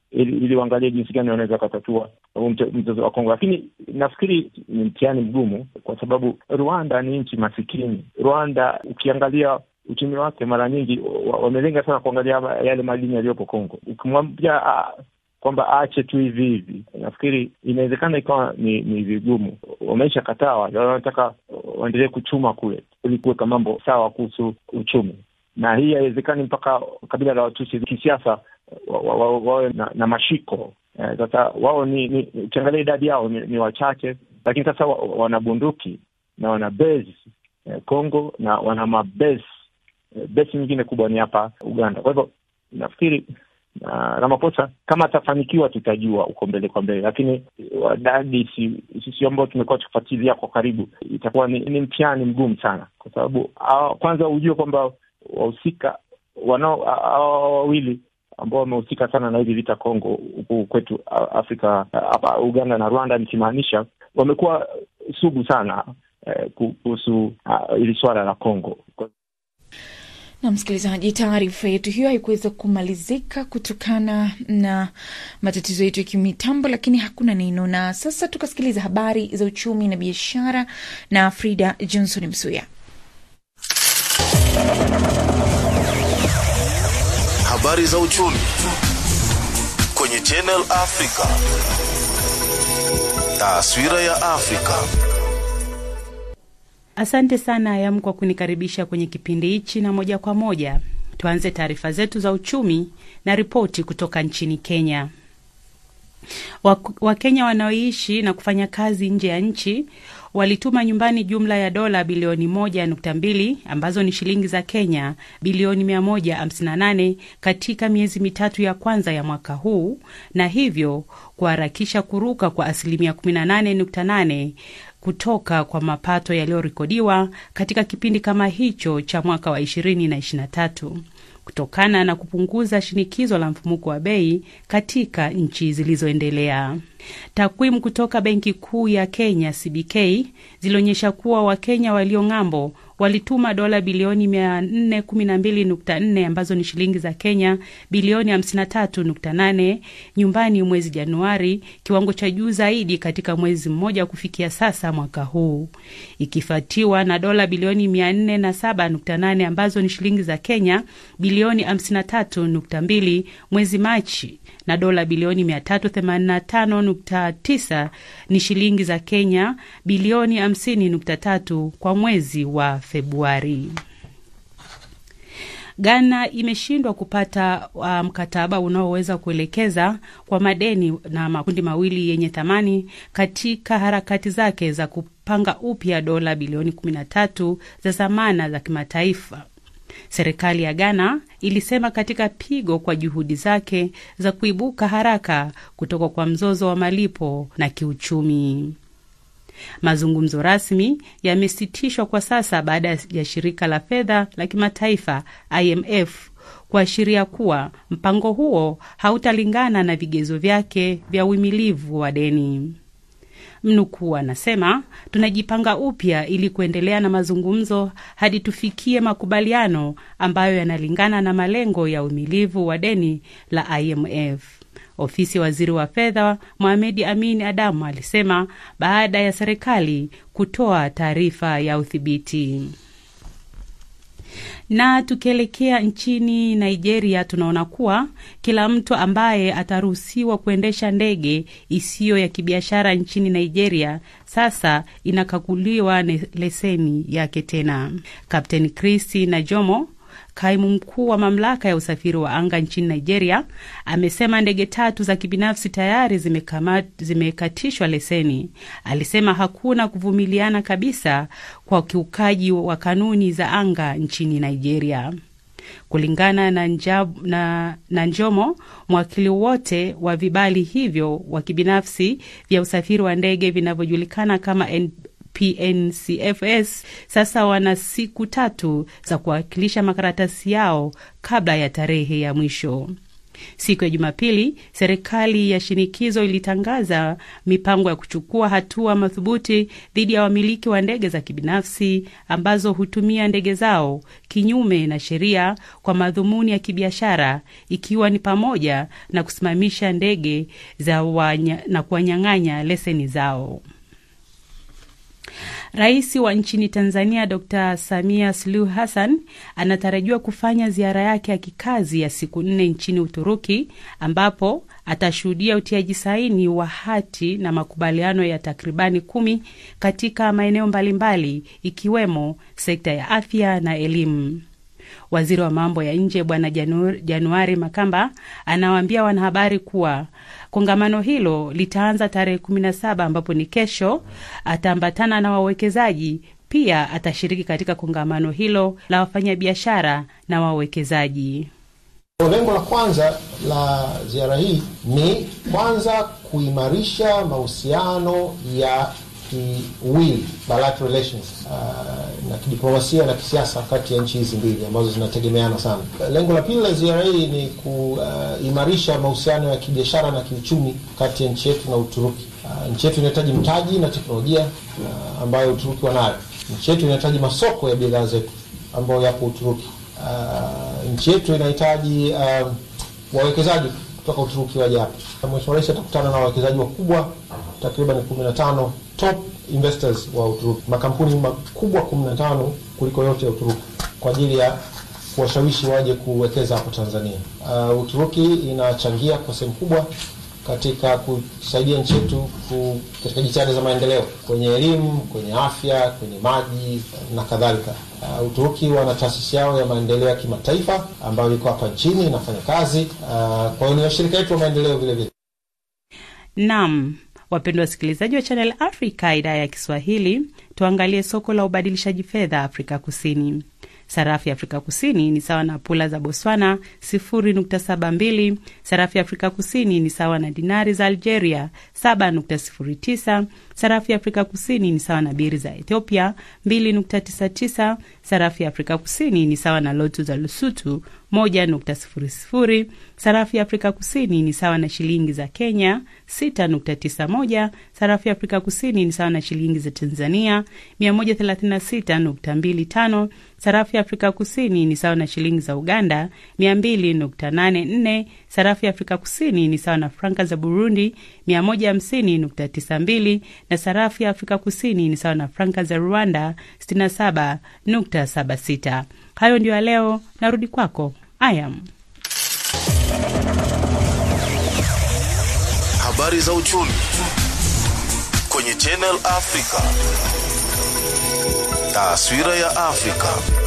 ili, ili waangalie jinsi gani wanaweza wakatatua huu mte- mzozo wa Kongo, lakini nafikiri ni mtihani mgumu kwa sababu Rwanda ni nchi masikini. Rwanda ukiangalia uchumi wake mara nyingi wa- wamelenga sana kuangalia yale madini yaliyopo Kongo. Ukimwambia ah, kwamba aache tu hivi hivi, nafikiri inawezekana ikawa ni, ni vigumu. Wameisha kataa wale wanataka waendelee kuchuma kule ili kuweka mambo sawa kuhusu uchumi, na hii haiwezekani mpaka kabila la Watusi kisiasa wawe wa, wa, wawe na, na mashiko Eh, sasa wao ni ni- ukiangalia idadi yao ni, ni wachache, lakini sasa wa, wana bunduki na wana base eh, Congo na wana mabase eh, base nyingine kubwa ni hapa Uganda. Kwa hivyo nafikiri na Ramaphosa kama atafanikiwa tutajua uko mbele kwa mbele, lakini wadadi si- sisi ambao tumekuwa tukifuatilia kwa karibu, itakuwa ni, ni mtihani mgumu sana, kwa sababu ah, kwanza ujue kwamba wahusika wanao hawa wawili ambao wamehusika sana na hivi vita Kongo huku kwetu a- Afrika hapa Uganda na Rwanda nikimaanisha, wamekuwa sugu sana eh, kuhusu ah, hili swala la Kongo. na msikilizaji, taarifa yetu hiyo haikuweza kumalizika kutokana na matatizo yetu ya kimitambo, lakini hakuna neno. Na sasa tukasikiliza habari za uchumi na biashara na Frida Johnson Msuya. Habari za uchumi kwenye Channel Africa. Taswira ya Afrika. Asante sana Ayam kwa kunikaribisha kwenye kipindi hichi, na moja kwa moja tuanze taarifa zetu za uchumi na ripoti kutoka nchini Kenya. Wak- Wakenya wanaoishi na kufanya kazi nje ya nchi walituma nyumbani jumla ya dola bilioni moja nukta mbili ambazo ni shilingi za Kenya bilioni mia moja hamsini na nane katika miezi mitatu ya kwanza ya mwaka huu na hivyo kuharakisha kuruka kwa asilimia 18.8 kutoka kwa mapato yaliyorekodiwa katika kipindi kama hicho cha mwaka wa 20 na 23 kutokana na kupunguza shinikizo la mfumuko wa bei katika nchi zilizoendelea. Takwimu kutoka Benki Kuu ya Kenya CBK zilionyesha kuwa Wakenya walio ng'ambo walituma dola bilioni 412.4 ambazo ni shilingi za Kenya bilioni 53.8 nyumbani mwezi Januari, kiwango cha juu zaidi katika mwezi mmoja kufikia sasa mwaka huu, ikifuatiwa na dola bilioni 407.8 ambazo ni shilingi za Kenya bilioni 53.2 mwezi Machi na dola bilioni 385.9 ni shilingi za Kenya bilioni 50.3 kwa mwezi wa Februari. Ghana imeshindwa kupata uh, mkataba unaoweza kuelekeza kwa madeni na makundi mawili yenye thamani katika harakati zake za kupanga upya dola bilioni 13 za zamana za kimataifa. Serikali ya Ghana ilisema katika pigo kwa juhudi zake za kuibuka haraka kutoka kwa mzozo wa malipo na kiuchumi. Mazungumzo rasmi yamesitishwa kwa sasa baada ya shirika la fedha la kimataifa IMF kuashiria kuwa mpango huo hautalingana na vigezo vyake vya uhimilivu wa deni. Mnukuu anasema, tunajipanga upya ili kuendelea na mazungumzo hadi tufikie makubaliano ambayo yanalingana na malengo ya uhimilivu wa deni la IMF. Ofisi ya waziri wa fedha Mohamed Amin Adamu alisema baada ya serikali kutoa taarifa ya udhibiti. Na tukielekea nchini Nigeria, tunaona kuwa kila mtu ambaye ataruhusiwa kuendesha ndege isiyo ya kibiashara nchini Nigeria sasa inakaguliwa leseni yake tena. Kapteni Kristi Najomo Kaimu mkuu wa mamlaka ya usafiri wa anga nchini Nigeria amesema ndege tatu za kibinafsi tayari zimekama, zimekatishwa leseni. Alisema hakuna kuvumiliana kabisa kwa ukiukaji wa kanuni za anga nchini Nigeria. Kulingana na, njab, na, na Njomo, mwakili wote wa vibali hivyo wa kibinafsi vya usafiri wa ndege vinavyojulikana kama N PNCFS sasa wana siku tatu za kuwakilisha makaratasi yao kabla ya tarehe ya mwisho. Siku ya Jumapili, serikali ya shinikizo ilitangaza mipango ya kuchukua hatua madhubuti dhidi ya wamiliki wa ndege za kibinafsi ambazo hutumia ndege zao kinyume na sheria kwa madhumuni ya kibiashara, ikiwa ni pamoja na kusimamisha ndege za wanya, na kuwanyang'anya leseni zao. Rais wa nchini Tanzania Dr Samia Suluhu Hassan anatarajiwa kufanya ziara yake ya kikazi ya siku nne nchini Uturuki, ambapo atashuhudia utiaji saini wa hati na makubaliano ya takribani kumi katika maeneo mbalimbali ikiwemo sekta ya afya na elimu. Waziri wa mambo ya nje Bwana Januari Makamba anawaambia wanahabari kuwa kongamano hilo litaanza tarehe 17 ambapo ni kesho. Ataambatana na wawekezaji pia, atashiriki katika kongamano hilo la wafanyabiashara na wawekezaji. Lengo la kwanza la ziara hii ni kwanza kuimarisha mahusiano ya kiwili bilateral relations uh, na kidiplomasia na kisiasa kati ya nchi hizi mbili ambazo zinategemeana sana. Lengo la pili la ziara hii ni kuimarisha uh, mahusiano ya kibiashara na kiuchumi kati ya nchi yetu na Uturuki. Uh, nchi yetu inahitaji mtaji na teknolojia uh, ambayo Uturuki wanayo. Nchi yetu inahitaji masoko ya bidhaa zetu ambayo yapo Uturuki. Uh, nchi yetu inahitaji uh, wawekezaji kutoka Uturuki waje hapa. Mheshimiwa Rais atakutana na wawekezaji wakubwa takriban kumi na tano top investors wa Uturuki, makampuni makubwa kumi na tano kuliko yote ya Uturuki kwa ajili ya kuwashawishi waje kuwekeza hapo Tanzania. Uh, Uturuki inachangia kwa sehemu kubwa katika kusaidia nchi yetu katika jitihada za maendeleo kwenye elimu, kwenye afya, kwenye maji na kadhalika. Uh, Uturuki wana taasisi yao ya maendeleo ya kimataifa ambayo iko hapa nchini inafanya kazi. Uh, kwa hiyo ni washirika wetu wa maendeleo vile vile. Naam. Wapendwa wasikilizaji wa Channel Africa idhaa ya Kiswahili, tuangalie soko la ubadilishaji fedha Afrika Kusini. Sarafu ya Afrika Kusini ni sawa na pula za Botswana 0.72. Sarafu ya Afrika Kusini ni sawa na dinari za Algeria 7.09. Sarafu ya Afrika Kusini ni sawa na biri za Ethiopia 2.99. Sarafu ya Afrika Kusini ni sawa na lotu za Lesotho 1.00. Sarafu ya Afrika Kusini ni sawa na shilingi za Kenya 6.91. Sarafu ya Afrika Kusini ni sawa na shilingi za Tanzania 136.25. Sarafu ya Afrika Kusini ni sawa na shilingi za Uganda 200.84. Sarafu ya Afrika Kusini ni sawa na franka za Burundi 150.92 na sarafu ya Afrika Kusini ni sawa na franka za Rwanda 67.76. Hayo ndio ya leo, narudi kwako Ayam. Habari za uchumi kwenye Channel Africa. Taswira ya Afrika.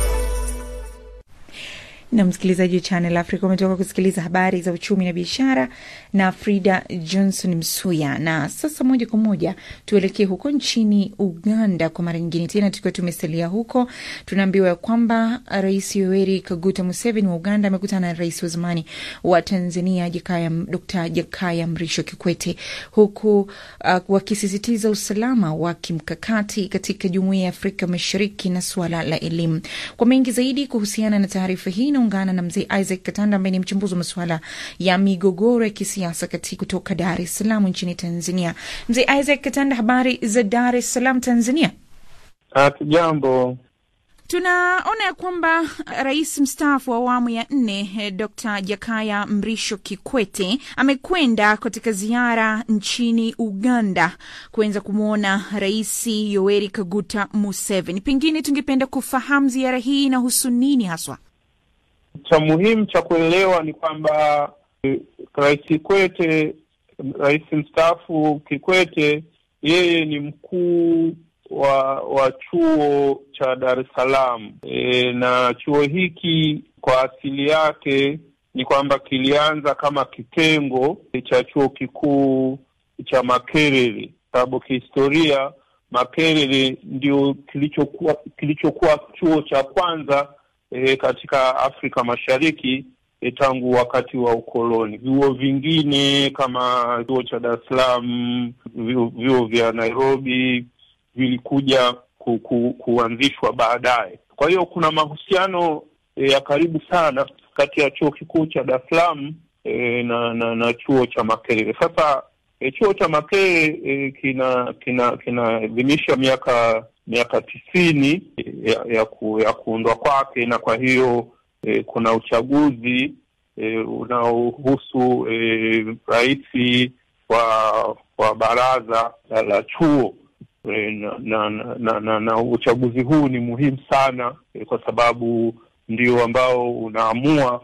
na msikilizaji wa Channel Africa umetoka kusikiliza habari za uchumi na biashara na Frida Johnson Msuya. Na sasa moja kwa moja tuelekee huko nchini Uganda kwa mara nyingine tena, tukiwa tumesalia huko, tunaambiwa ya kwamba Rais Yoweri Kaguta Museveni wa Uganda amekutana na rais wa zamani wa Tanzania Jakaya, Dr. Jakaya Mrisho Kikwete, huku uh, wakisisitiza usalama wa kimkakati katika jumuiya ya Afrika Mashariki na suala la elimu. Kwa mengi zaidi kuhusiana na taarifa hii naungana na mzee Isaac Katanda ambaye ni mchambuzi wa masuala ya migogoro ya kisiasa katika kutoka Dar es Salaam nchini Tanzania. Mzee Isaac Katanda, habari za Dar es Salaam Tanzania? Hatujambo. Tunaona ya kwamba rais mstaafu wa awamu ya nne eh, Dr. Jakaya Mrisho Kikwete amekwenda katika ziara nchini Uganda kuweza kumwona Rais Yoweri Kaguta Museveni. Pengine tungependa kufahamu ziara hii inahusu nini haswa? Cha muhimu cha kuelewa ni kwamba eh, Rais Kikwete, rais mstaafu Kikwete, yeye ni mkuu wa wa chuo cha Dar es Salaam e, na chuo hiki kwa asili yake ni kwamba kilianza kama kitengo cha chuo kikuu cha Makerere, sababu kihistoria Makerere ndio kilichokuwa kilichokuwa chuo cha kwanza e, katika Afrika Mashariki e, tangu wakati wa ukoloni. Vyuo vingine kama chuo cha Dar es Salaam, vyuo vyuo vya Nairobi vilikuja ku, ku, kuanzishwa baadaye. Kwa hiyo kuna mahusiano e, ya karibu sana kati ya chuo kikuu cha Dar es Salaam e, na, na na chuo cha Makerere. Sasa e, chuo cha Makerere e, kina kina kinaadhimisha miaka miaka tisini ya, ya, ku, ya kuundwa kwake, na kwa hiyo e, kuna uchaguzi e, unaohusu e, rais wa wa baraza la, la chuo e, na, na, na, na, na uchaguzi huu ni muhimu sana e, kwa sababu ndio ambao unaamua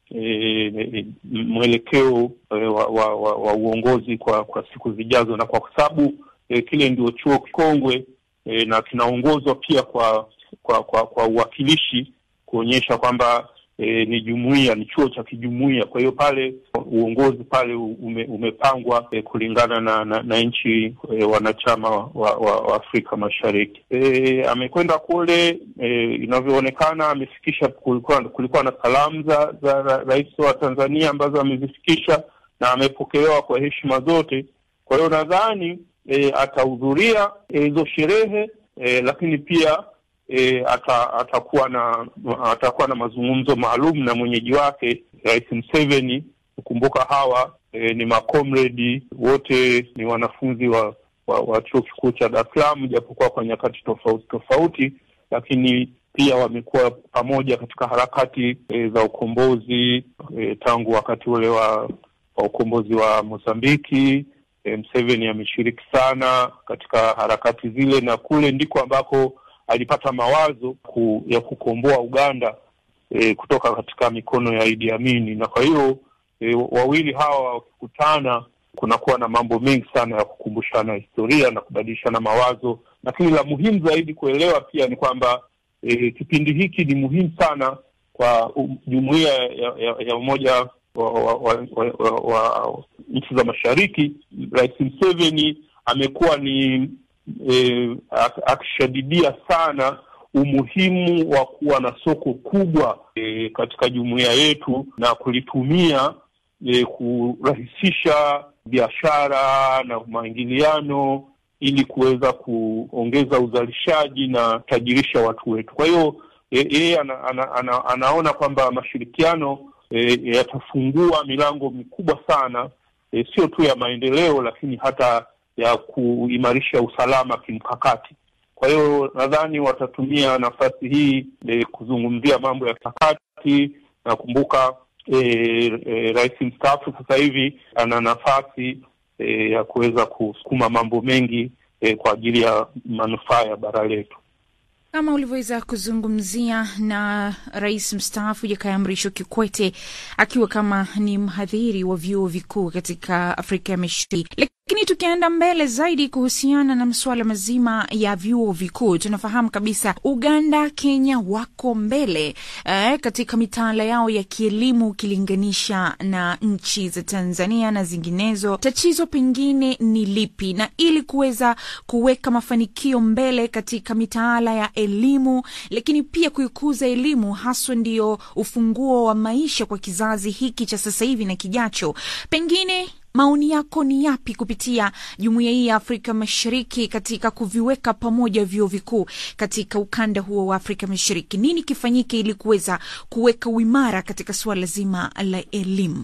e, mwelekeo e, wa, wa, wa, wa uongozi kwa kwa siku zijazo, na kwa sababu e, kile ndio chuo kikongwe e, na kinaongozwa pia kwa kwa kwa, kwa uwakilishi kuonyesha kwamba e, ni jumuiya, ni chuo cha kijumuiya. Kwa hiyo pale uongozi pale ume, umepangwa e, kulingana na, na, na nchi e, wanachama wa, wa, wa Afrika Mashariki. E, amekwenda kule e, inavyoonekana amefikisha, kulikuwa, kulikuwa na salamu za, za ra, rais wa Tanzania ambazo amezifikisha na amepokelewa kwa heshima zote. Kwa hiyo nadhani e, atahudhuria hizo e, sherehe e, lakini pia E, ata, atakuwa na atakuwa na mazungumzo maalum na mwenyeji wake Rais Museveni. Kukumbuka hawa e, ni makomredi wote, ni wanafunzi wa, wa, wa chuo kikuu cha Dar es Salaam, japokuwa kwa nyakati tofauti tofauti, lakini pia wamekuwa pamoja katika harakati e, za ukombozi e, tangu wakati ule wa, wa ukombozi wa Mozambiki. E, Museveni ameshiriki sana katika harakati zile, na kule ndiko ambako alipata mawazo ku, ya kukomboa Uganda e, kutoka katika mikono ya Idi Amini, na kwa hiyo e, wawili hawa wakikutana, kunakuwa na mambo mengi sana ya kukumbushana historia na kubadilishana mawazo, lakini la muhimu zaidi kuelewa pia ni kwamba e, kipindi hiki ni muhimu sana kwa jumuiya ya, ya, ya Umoja wa, wa, wa, wa, wa, wa nchi za Mashariki. Rais Museveni amekuwa ni E, akishadidia sana umuhimu wa kuwa na soko kubwa e, katika jumuiya yetu na kulitumia e, kurahisisha biashara na maingiliano ili kuweza kuongeza uzalishaji na tajirisha watu wetu. Kwa hiyo yeye ana, ana, ana, anaona kwamba mashirikiano e, yatafungua milango mikubwa sana e, sio tu ya maendeleo lakini hata ya kuimarisha usalama kimkakati. Kwa hiyo nadhani watatumia nafasi hii e, kuzungumzia mambo ya kimkakati. Nakumbuka e, e, rais mstaafu sasa hivi ana nafasi e, ya kuweza kusukuma mambo mengi e, kwa ajili ya manufaa ya bara letu kama ulivyoweza kuzungumzia na rais mstaafu Jakaya Mrisho Kikwete akiwa kama ni mhadhiri wa vyuo vikuu katika Afrika ya Mashariki. Lakini tukienda mbele zaidi kuhusiana na masuala mazima ya vyuo vikuu, tunafahamu kabisa Uganda, Kenya wako mbele eh, katika mitaala yao ya kielimu ukilinganisha na nchi za Tanzania na zinginezo. Tatizo pengine ni lipi? Na ili kuweza kuweka mafanikio mbele katika mitaala ya elimu, lakini pia kuikuza elimu haswa ndio ufunguo wa maisha kwa kizazi hiki cha sasa hivi na kijacho, pengine maoni yako ni yapi kupitia jumuiya hii ya Afrika Mashariki katika kuviweka pamoja vyuo vikuu katika ukanda huo wa Afrika Mashariki? Nini kifanyike ili kuweza kuweka uimara katika suala zima la elimu?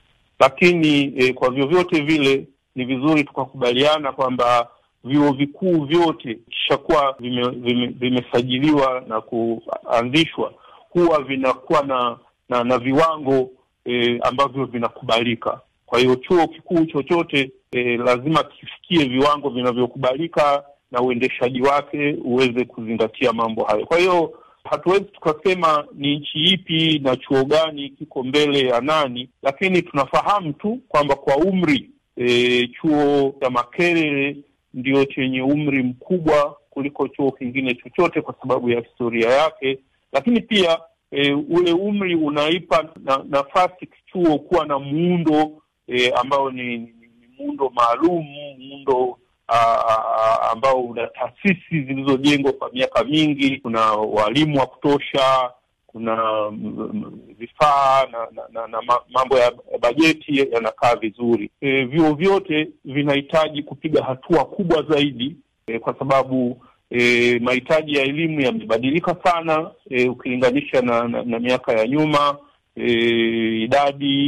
Lakini eh, kwa vyovyote vile ni vizuri tukakubaliana kwamba vyuo vikuu vyote kishakuwa vimesajiliwa vime, vime na kuanzishwa huwa vinakuwa na na, na viwango eh, ambavyo vinakubalika. Kwa hiyo chuo kikuu chochote e, lazima kifikie viwango vinavyokubalika na uendeshaji wake uweze kuzingatia mambo hayo. Kwa hiyo hatuwezi tukasema ni nchi ipi na chuo gani kiko mbele ya nani, lakini tunafahamu tu kwamba kwa umri e, chuo cha Makerere ndio chenye umri mkubwa kuliko chuo kingine chochote kwa sababu ya historia yake, lakini pia e, ule umri unaipa na, nafasi chuo kuwa na muundo E, ambao ni, ni, ni muundo maalum, muundo aa, ambao una taasisi zilizojengwa kwa miaka mingi. Kuna walimu wa kutosha, kuna vifaa na, na, na, na mambo ya bajeti yanakaa vizuri. E, vyuo vyote vinahitaji kupiga hatua kubwa zaidi e, kwa sababu e, mahitaji ya elimu yamebadilika sana e, ukilinganisha na, na, na miaka ya nyuma e, idadi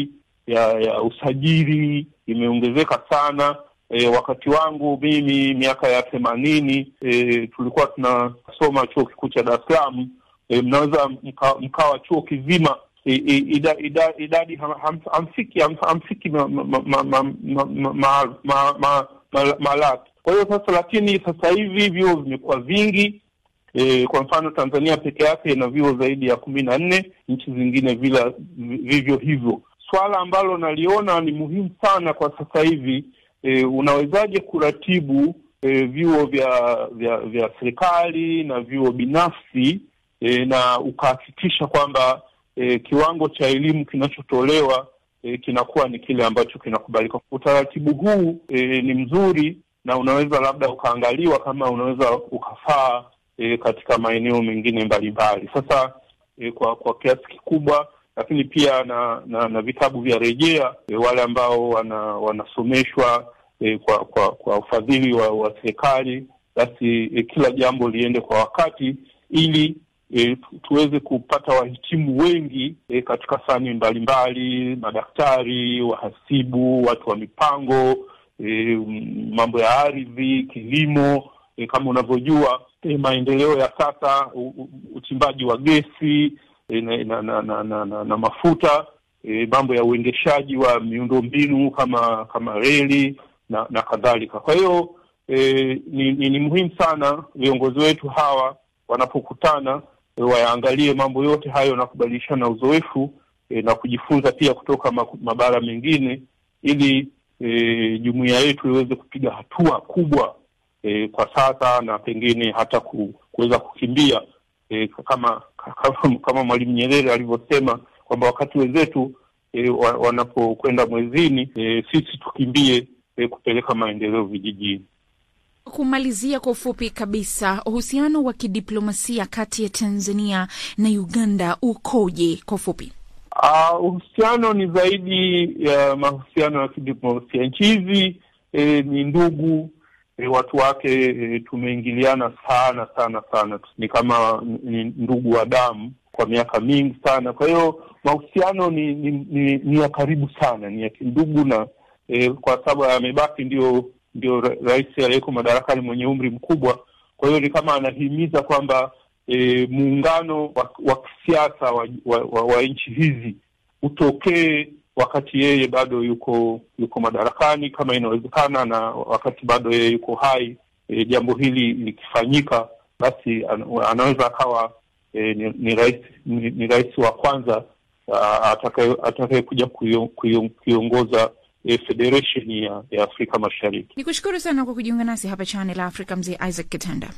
ya ya usajili imeongezeka sana. E, wakati wangu mimi miaka ya themanini e, tulikuwa tunasoma chuo kikuu cha Dar es Salaam e, mnaweza mka, mkawa chuo kizima e, e, ida, ida, idadi ham- ham- hamfiki ham- hamfiki ma- ma- ma- ma- ma- ma- ma- ma- ma- ma- malaki. Kwa hiyo sasa, lakini sasa hivi vyuo vimekuwa vingi e, kwa mfano Tanzania peke yake ina vyuo zaidi ya kumi na nne, nchi zingine vila vivyo hivyo. Swala ambalo naliona ni muhimu sana kwa sasa hivi e, unawezaje kuratibu e, vyuo vya vya vya serikali na vyuo binafsi e, na ukahakikisha kwamba e, kiwango cha elimu kinachotolewa e, kinakuwa ni kile ambacho kinakubalika. Utaratibu huu e, ni mzuri na unaweza labda ukaangaliwa kama unaweza ukafaa e, katika maeneo mengine mbalimbali. Sasa e, kwa kwa kiasi kikubwa, lakini pia na na, na vitabu vya rejea e, wale ambao wana, wanasomeshwa e, kwa kwa kwa ufadhili wa, wa serikali, basi e, kila jambo liende kwa wakati ili e, tu- tuweze kupata wahitimu wengi e, katika fani mbalimbali, madaktari, wahasibu, watu wa mipango e, m- mambo ya ardhi, kilimo e, kama unavyojua e, maendeleo ya sasa, u, u, uchimbaji wa gesi e, na, na, na, na, na, na, na mafuta e, mambo ya uendeshaji wa miundombinu kama kama reli na, na kadhalika. Kwa hiyo e, ni, ni, ni muhimu sana viongozi wetu hawa wanapokutana e, wayaangalie mambo yote hayo na kubadilishana uzoefu e, na kujifunza pia kutoka maku- mabara mengine ili e, jumuiya yetu iweze kupiga hatua kubwa e, kwa sasa na pengine hata ku, kuweza kukimbia e, kama kama, kama Mwalimu Nyerere alivyosema kwamba wakati wenzetu e, wa, wanapokwenda mwezini e, sisi tukimbie e, kupeleka maendeleo vijijini. Kumalizia kwa ufupi kabisa, uhusiano wa kidiplomasia kati ya Tanzania na Uganda ukoje? Kwa ufupi. Uh, uhusiano ni zaidi ya mahusiano ya kidiplomasia. Nchi hizi e, ni ndugu e, watu wake e, tumeingiliana sana sana sana, ni kama ni ndugu wa damu kwa miaka mingi sana. Kwa hiyo mahusiano ni ni, ni ni ya karibu sana, ni ya kindugu na e, kwa sababu amebaki ndio ndio ra- rais aliyeko madarakani mwenye umri mkubwa. Kwa hiyo ni kama anahimiza kwamba e, muungano wa, wa kisiasa wa, wa, wa, wa nchi hizi utokee wakati yeye bado yuko yuko madarakani kama inawezekana, na wakati bado yeye yuko hai. E, jambo hili likifanyika, basi an, anaweza akawa e, ni, ni rais ni, ni rais wa kwanza ah, atakaye atakayekuja kuio- kuio- kuiongoza e, federation ya, ya Afrika Mashariki. Ni kushukuru sana kwa kujiunga nasi hapa Channel Africa, mzee Isaac Kitanda.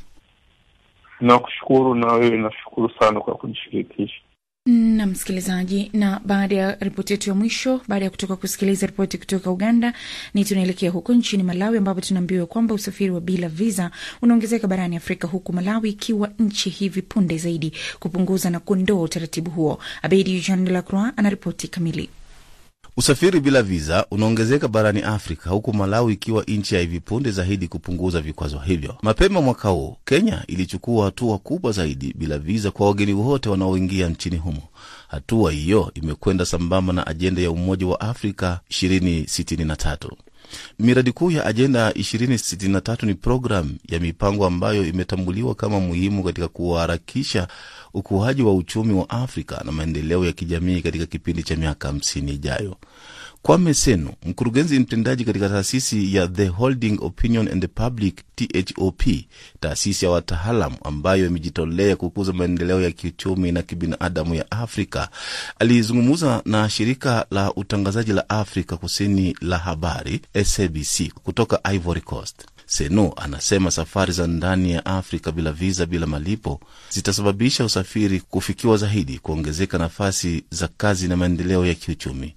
Nakushukuru na wewe, nashukuru sana kwa kunishirikisha. na msikilizaji, na baada ya ripoti yetu ya mwisho, baada ya kutoka kusikiliza ripoti kutoka Uganda, ni tunaelekea huko nchini Malawi ambapo tunaambiwa kwamba usafiri wa bila visa unaongezeka barani Afrika, huku Malawi ikiwa nchi hivi punde zaidi kupunguza na kuondoa utaratibu huo. Abedi Jean de la Croix anaripoti kamili. Usafiri bila viza unaongezeka barani Afrika, huku Malawi ikiwa nchi ya hivi punde zaidi kupunguza vikwazo hivyo. Mapema mwaka huu, Kenya ilichukua hatua kubwa zaidi bila viza kwa wageni wote wanaoingia nchini humo. Hatua hiyo imekwenda sambamba na ajenda ya Umoja wa Afrika 2063. Miradi kuu ya ajenda 2063 ni programu ya mipango ambayo imetambuliwa kama muhimu katika kuharakisha ukuaji wa uchumi wa Afrika na maendeleo ya kijamii katika kipindi cha miaka 50 ijayo. Kwame Senu, mkurugenzi mtendaji katika taasisi ya The Holding Opinion and the Public THOP, taasisi ya wataalam ambayo imejitolea kukuza maendeleo ya kiuchumi na kibinadamu ya Afrika, alizungumza na shirika la utangazaji la Afrika Kusini la habari SABC kutoka Ivory Coast. Senu anasema safari za ndani ya Afrika bila viza, bila malipo zitasababisha usafiri kufikiwa zaidi, kuongezeka nafasi za kazi na maendeleo ya kiuchumi.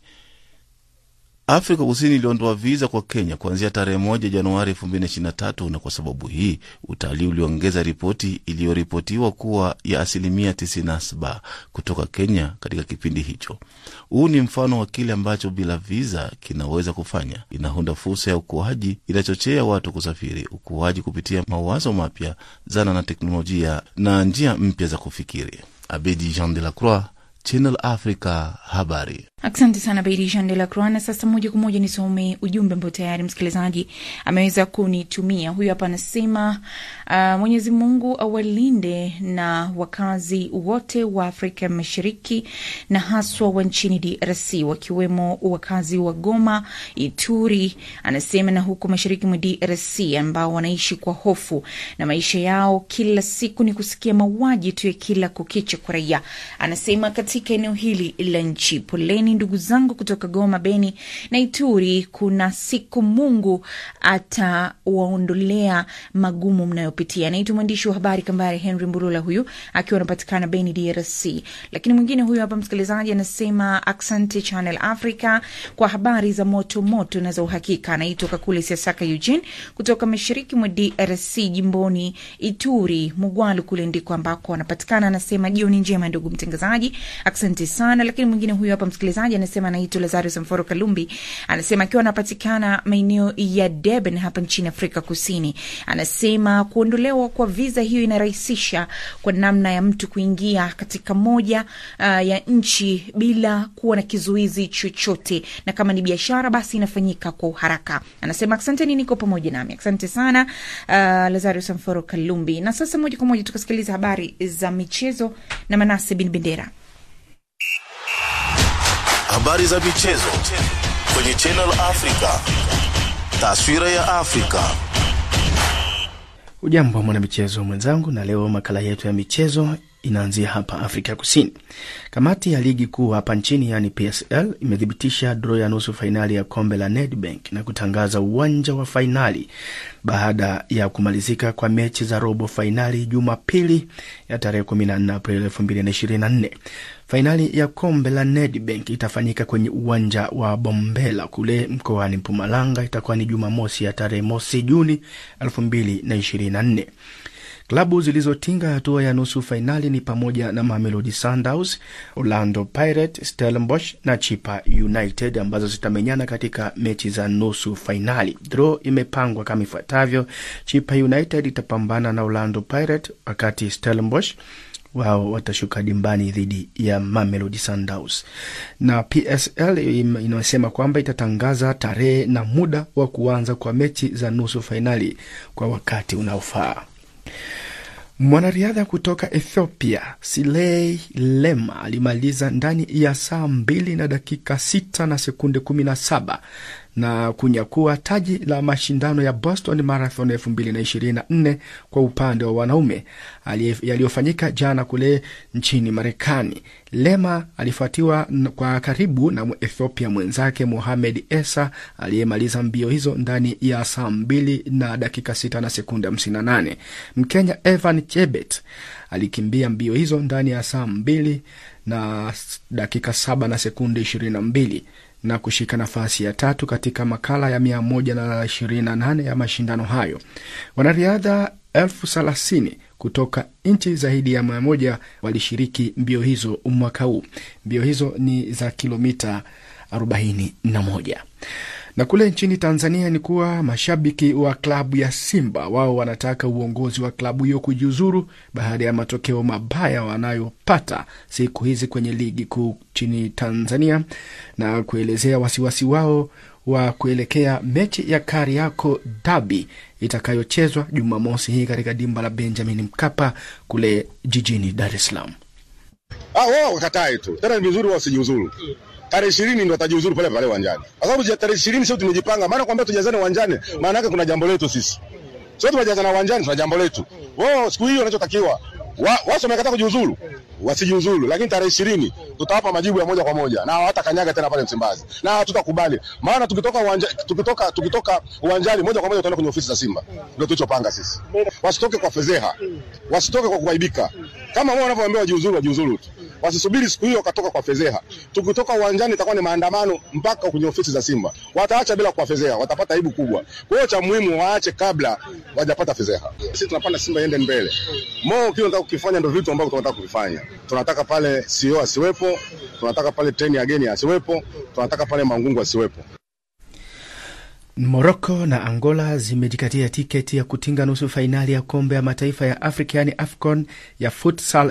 Afrika Kusini iliondoa viza kwa Kenya kuanzia tarehe moja Januari 2023 na kwa sababu hii utalii uliongeza ripoti iliyoripotiwa kuwa ya asilimia 97 kutoka Kenya katika kipindi hicho. Huu ni mfano wa kile ambacho bila viza kinaweza kufanya. Inaunda fursa ya ukuaji, inachochea watu kusafiri, ukuaji kupitia mawazo mapya, zana na teknolojia na njia mpya za kufikiri. Abedi Jean de la Croix, Channel Africa, habari Asante sana Beidi Jean de la Croix. Na sasa moja kwa moja nisome ujumbe ambao tayari msikilizaji ameweza kunitumia. Huyu hapa anasema uh, Mwenyezi Mungu awalinde na wakazi wote wa Afrika Mashariki na haswa wa nchini DRC wakiwemo wakazi wa Goma, Ituri, anasema na huko mashariki mwa DRC ambao wanaishi kwa hofu na maisha yao kila siku ni kusikia mauaji tu ya kila kukicha kwa raia. Anasema katika eneo hili la nchi, poleni ndugu zangu kutoka Goma, Beni na Ituri. Kuna siku Mungu atawaondolea magumu mnayopitia. Naitwa mwandishi wa habari Kambare Henry Mburula, huyu akiwa anapatikana Beni, DRC. Lakini mwingine huyu hapa msikilizaji anasema asante Channel Africa kwa habari za moto moto na za uhakika. Anaitwa Kakule Siasaka Eugene kutoka mashariki mwa DRC, jimboni Ituri, Mugwalu kule ndiko ambako anapatikana. Anasema jioni njema ndugu mtangazaji, asante sana. Lakini mwingine huyu hapa msikilizaji anasema anaitwa Lazarus Mforo Kalumbi, anasema akiwa anapatikana maeneo ya Durban hapa nchini Afrika Kusini. Anasema kuondolewa kwa viza hiyo inarahisisha kwa namna ya mtu kuingia katika moja uh, ya nchi bila kuwa na kizuizi chochote, na kama ni biashara basi inafanyika kwa uharaka. Anasema asanteni, niko pamoja nami. Asante sana uh, Lazarus Mforo Kalumbi. Na sasa moja kwa moja tukasikiliza habari za michezo na Manase Bin Bendera. Habari za michezo kwenye Channel Africa. Taswira ya Afrika. Ujambo mwanamichezo mwenzangu, na leo makala yetu ya michezo inaanzia hapa Afrika Kusini. Kamati ya ligi kuu hapa nchini yaani PSL imethibitisha draw ya nusu fainali ya kombe la Nedbank na kutangaza uwanja wa fainali baada ya kumalizika kwa mechi za robo fainali Jumapili ya tarehe 14 Aprili 2024. Fainali ya kombe la Nedbank itafanyika kwenye uwanja wa Bombela kule mkoani Mpumalanga. Itakuwa ni Jumamosi ya tarehe mosi Juni 2024. Klabu zilizotinga hatua ya nusu fainali ni pamoja na Mamelodi Sundowns, Orlando Pirates, Stellenbosch na Chipa United ambazo zitamenyana katika mechi za nusu fainali. Draw imepangwa kama ifuatavyo: Chipa United itapambana na Orlando Pirates, wakati Stellenbosch wao watashuka dimbani dhidi ya Mamelodi Sundowns. Na PSL inasema kwamba itatangaza tarehe na muda wa kuanza kwa mechi za nusu fainali kwa wakati unaofaa. Mwanariadha kutoka Ethiopia Silei Lema alimaliza ndani ya saa mbili na dakika sita na sekunde kumi na saba na kunyakua taji la mashindano ya Boston Marathon 2024 kwa upande wa wanaume yaliyofanyika jana kule nchini Marekani. Lema alifuatiwa kwa karibu na Ethiopia mwenzake Mohamed Esa aliyemaliza mbio hizo ndani ya saa mbili na dakika sita na sekunde 58. Mkenya Evan Chebet alikimbia mbio hizo ndani ya saa mbili na dakika saba na sekunde ishirini na mbili na kushika nafasi ya tatu katika makala ya mia moja na ishirini na nane ya mashindano hayo. Wanariadha elfu thelathini kutoka nchi zaidi ya mia moja walishiriki mbio hizo mwaka huu. Mbio hizo ni za kilomita arobaini na moja na kule nchini Tanzania ni kuwa mashabiki wa klabu ya Simba wao wanataka uongozi wa klabu hiyo kujiuzuru baada ya matokeo mabaya wanayopata siku hizi kwenye ligi kuu nchini Tanzania na kuelezea wasiwasi wao wa kuelekea mechi ya Kariakoo Derby itakayochezwa Jumamosi hii katika dimba la Benjamin Mkapa kule jijini Dar es Salaam. Ah, wao wakatae tu tena, ni vizuri wao wasijiuzuru tarehe ishirini ndo atajiuzuru pale pale uwanjani, kwa sababu tarehe ishirini sio tumejipanga. Maana kwambia tujazane uwanjani, maana yake kuna jambo letu sisi, sio tumejazana uwanjani, tuna jambo letu. Wao siku hiyo wanachotakiwa wao wamekataa kujiuzuru, wasijiuzuru, lakini tarehe ishirini tutawapa majibu ya moja kwa moja na hawata kanyaga tena pale Msimbazi, na tutakubali. Maana tukitoka uwanja, tukitoka tukitoka uwanjani moja kwa moja tutaenda kwenye ofisi za Simba, ndio tulichopanga sisi. Wasitoke kwa fedheha, wasitoke kwa kuaibika. Kama wao wanavyoambiwa wajiuzuru, wajiuzuru tu wasisubiri siku hiyo wakatoka kwa fedheha. Tukitoka uwanjani itakuwa ni maandamano mpaka kwenye ofisi za Simba, wataacha bila kwa fedheha, watapata aibu kubwa. Kwa hiyo cha muhimu waache kabla wajapata fedheha. Sisi tunapanda Simba iende mbele. Mo kile tunataka kukifanya ndio vitu ambavyo tunataka kuvifanya. Tunataka pale CEO asiwepo, tunataka pale treni ya geni asiwepo, tunataka pale Mangungu asiwepo. Moroko na Angola zimejikatia tiketi ya kutinga nusu fainali ya kombe ya mataifa ya Afrika yani AFCON ya futsal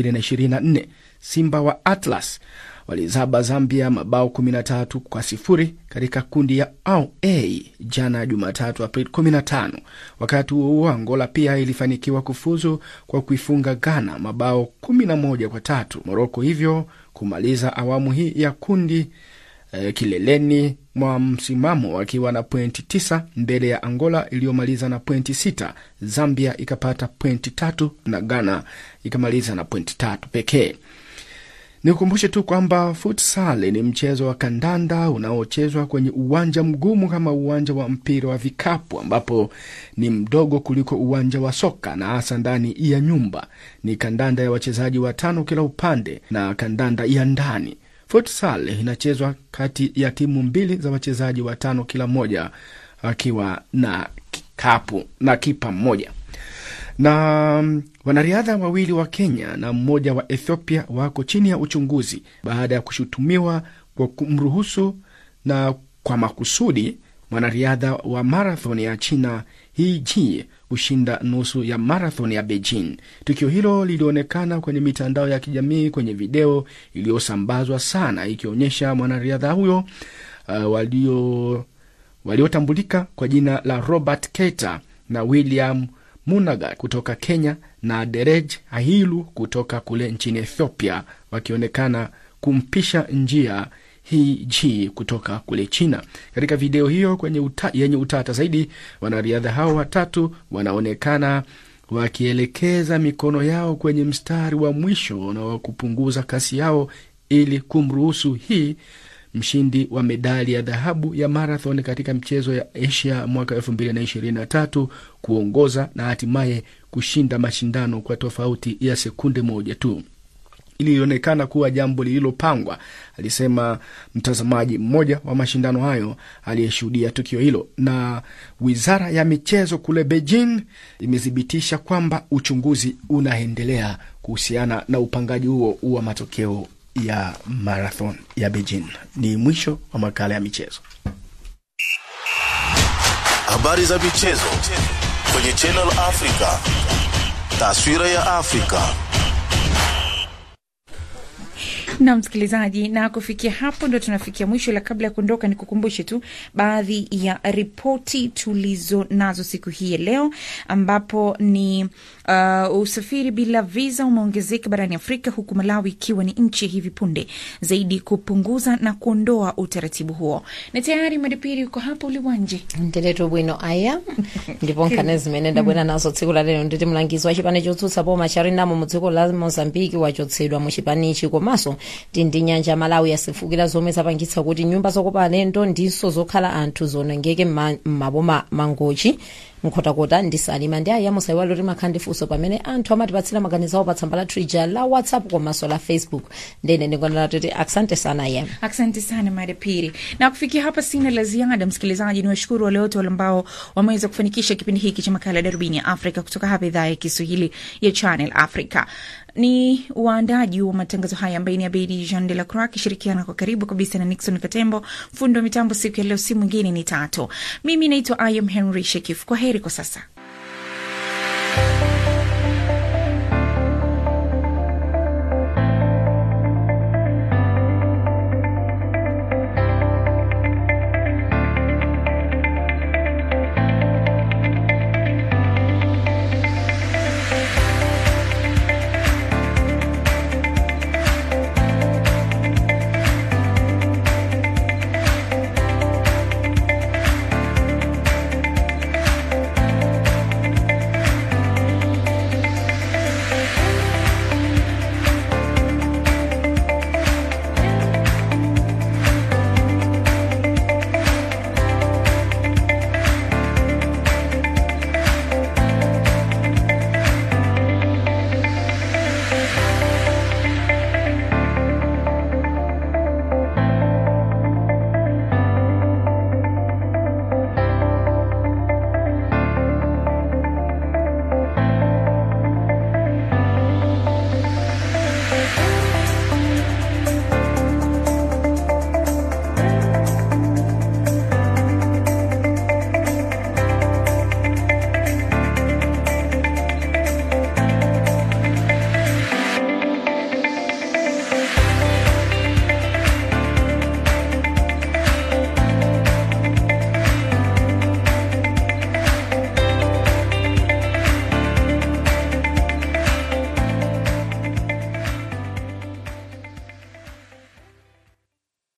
2024. Simba wa Atlas walizaba Zambia mabao 13 kwa sifuri katika kundi ya A jana Jumatatu Aprili 15. Wakati huo huo, Angola pia ilifanikiwa kufuzu kwa kuifunga Ghana mabao 11 kwa tatu, Moroko hivyo kumaliza awamu hii ya kundi eh, kileleni mwa msimamo wakiwa na pointi tisa mbele ya Angola iliyomaliza na pointi sita. Zambia ikapata pointi tatu na Ghana ikamaliza na pointi tatu pekee. Nikukumbushe tu kwamba futsal ni mchezo wa kandanda unaochezwa kwenye uwanja mgumu kama uwanja wa mpira wa vikapu, ambapo ni mdogo kuliko uwanja wa soka na hasa ndani ya nyumba. Ni kandanda ya wachezaji watano kila upande na kandanda ya ndani. Futsal inachezwa kati ya timu mbili za wachezaji watano kila moja, akiwa na kikapu na kipa mmoja na wanariadha wawili wa Kenya na mmoja wa Ethiopia wako chini ya uchunguzi baada ya kushutumiwa kwa kumruhusu na kwa makusudi mwanariadha wa marathon ya China He Ji kushinda nusu ya marathon ya Beijing. Tukio hilo lilionekana kwenye mitandao ya kijamii kwenye video iliyosambazwa sana ikionyesha mwanariadha huyo uh, walio waliotambulika kwa jina la Robert Keita na William Munaga kutoka Kenya na Derej Ahilu kutoka kule nchini Ethiopia wakionekana kumpisha njia hii ji kutoka kule China. Katika video hiyo kwenye uta, yenye utata zaidi, wanariadha hao watatu wanaonekana wakielekeza mikono yao kwenye mstari wa mwisho na wa kupunguza kasi yao ili kumruhusu hii mshindi wa medali ya dhahabu ya marathon katika mchezo ya Asia mwaka 2023 kuongoza na hatimaye kushinda mashindano kwa tofauti ya sekunde moja tu. Ili ilionekana kuwa jambo lililopangwa, alisema mtazamaji mmoja wa mashindano hayo aliyeshuhudia tukio hilo. Na wizara ya michezo kule Beijing imethibitisha kwamba uchunguzi unaendelea kuhusiana na upangaji huo wa matokeo ya marathon ya Beijing. Ni mwisho wa makala ya michezo. Habari za michezo kwenye Channel Africa. Taswira ya Afrika. na msikilizaji, na kufikia hapo ndo tunafikia mwisho, la kabla ya kuondoka, ni kukumbushe tu baadhi ya ripoti tulizo nazo siku hii ya leo, ambapo ni uh, usafiri bila visa umeongezeka barani Afrika, huku Malawi ikiwa ni nchi hivi punde zaidi kupunguza na kuondoa utaratibu huo. Na tayari madipiri uko hapa uliwanje ndeleto bwino aya ndipo nkhani zimene ndabwera nazo tsiku la lero nditi mlangizi wa chipani chotsutsa boma charinamo mu dziko la mozambiki wachotsedwa mu chipanichi komanso tindi nyanja ya malawi yasefukira zomwe zapangitsa kuti nyumba zokopa alendo ndinso zokhala anthu zonongeke m'maboma mangochi nkhotakota ndisalima ndi aya musaiwale kuti makhala ndi funso pamene anthu amatipatsira maganizo awo pa tsamba la twitter la whatsapp komanso la facebook ndene ndikondera kuti asante sana ye Asante sana madapiri, na kufikia hapa sina la ziada. Msikilizaji, ni washukuru wale wote wale ambao wameweza kufanikisha kipindi hiki cha makala ya darubini ya Afrika kutoka hapa idhaa ya Kiswahili ya Channel Africa. Ni waandaji wa matangazo haya ambaye ni Abedi Jean de la Croix akishirikiana kwa karibu kabisa na Nixon Katembo. Fundi wa mitambo siku ya leo si mwingine ni Tato. Mimi naitwa Ayam Henry Shekif. Kwa heri kwa sasa.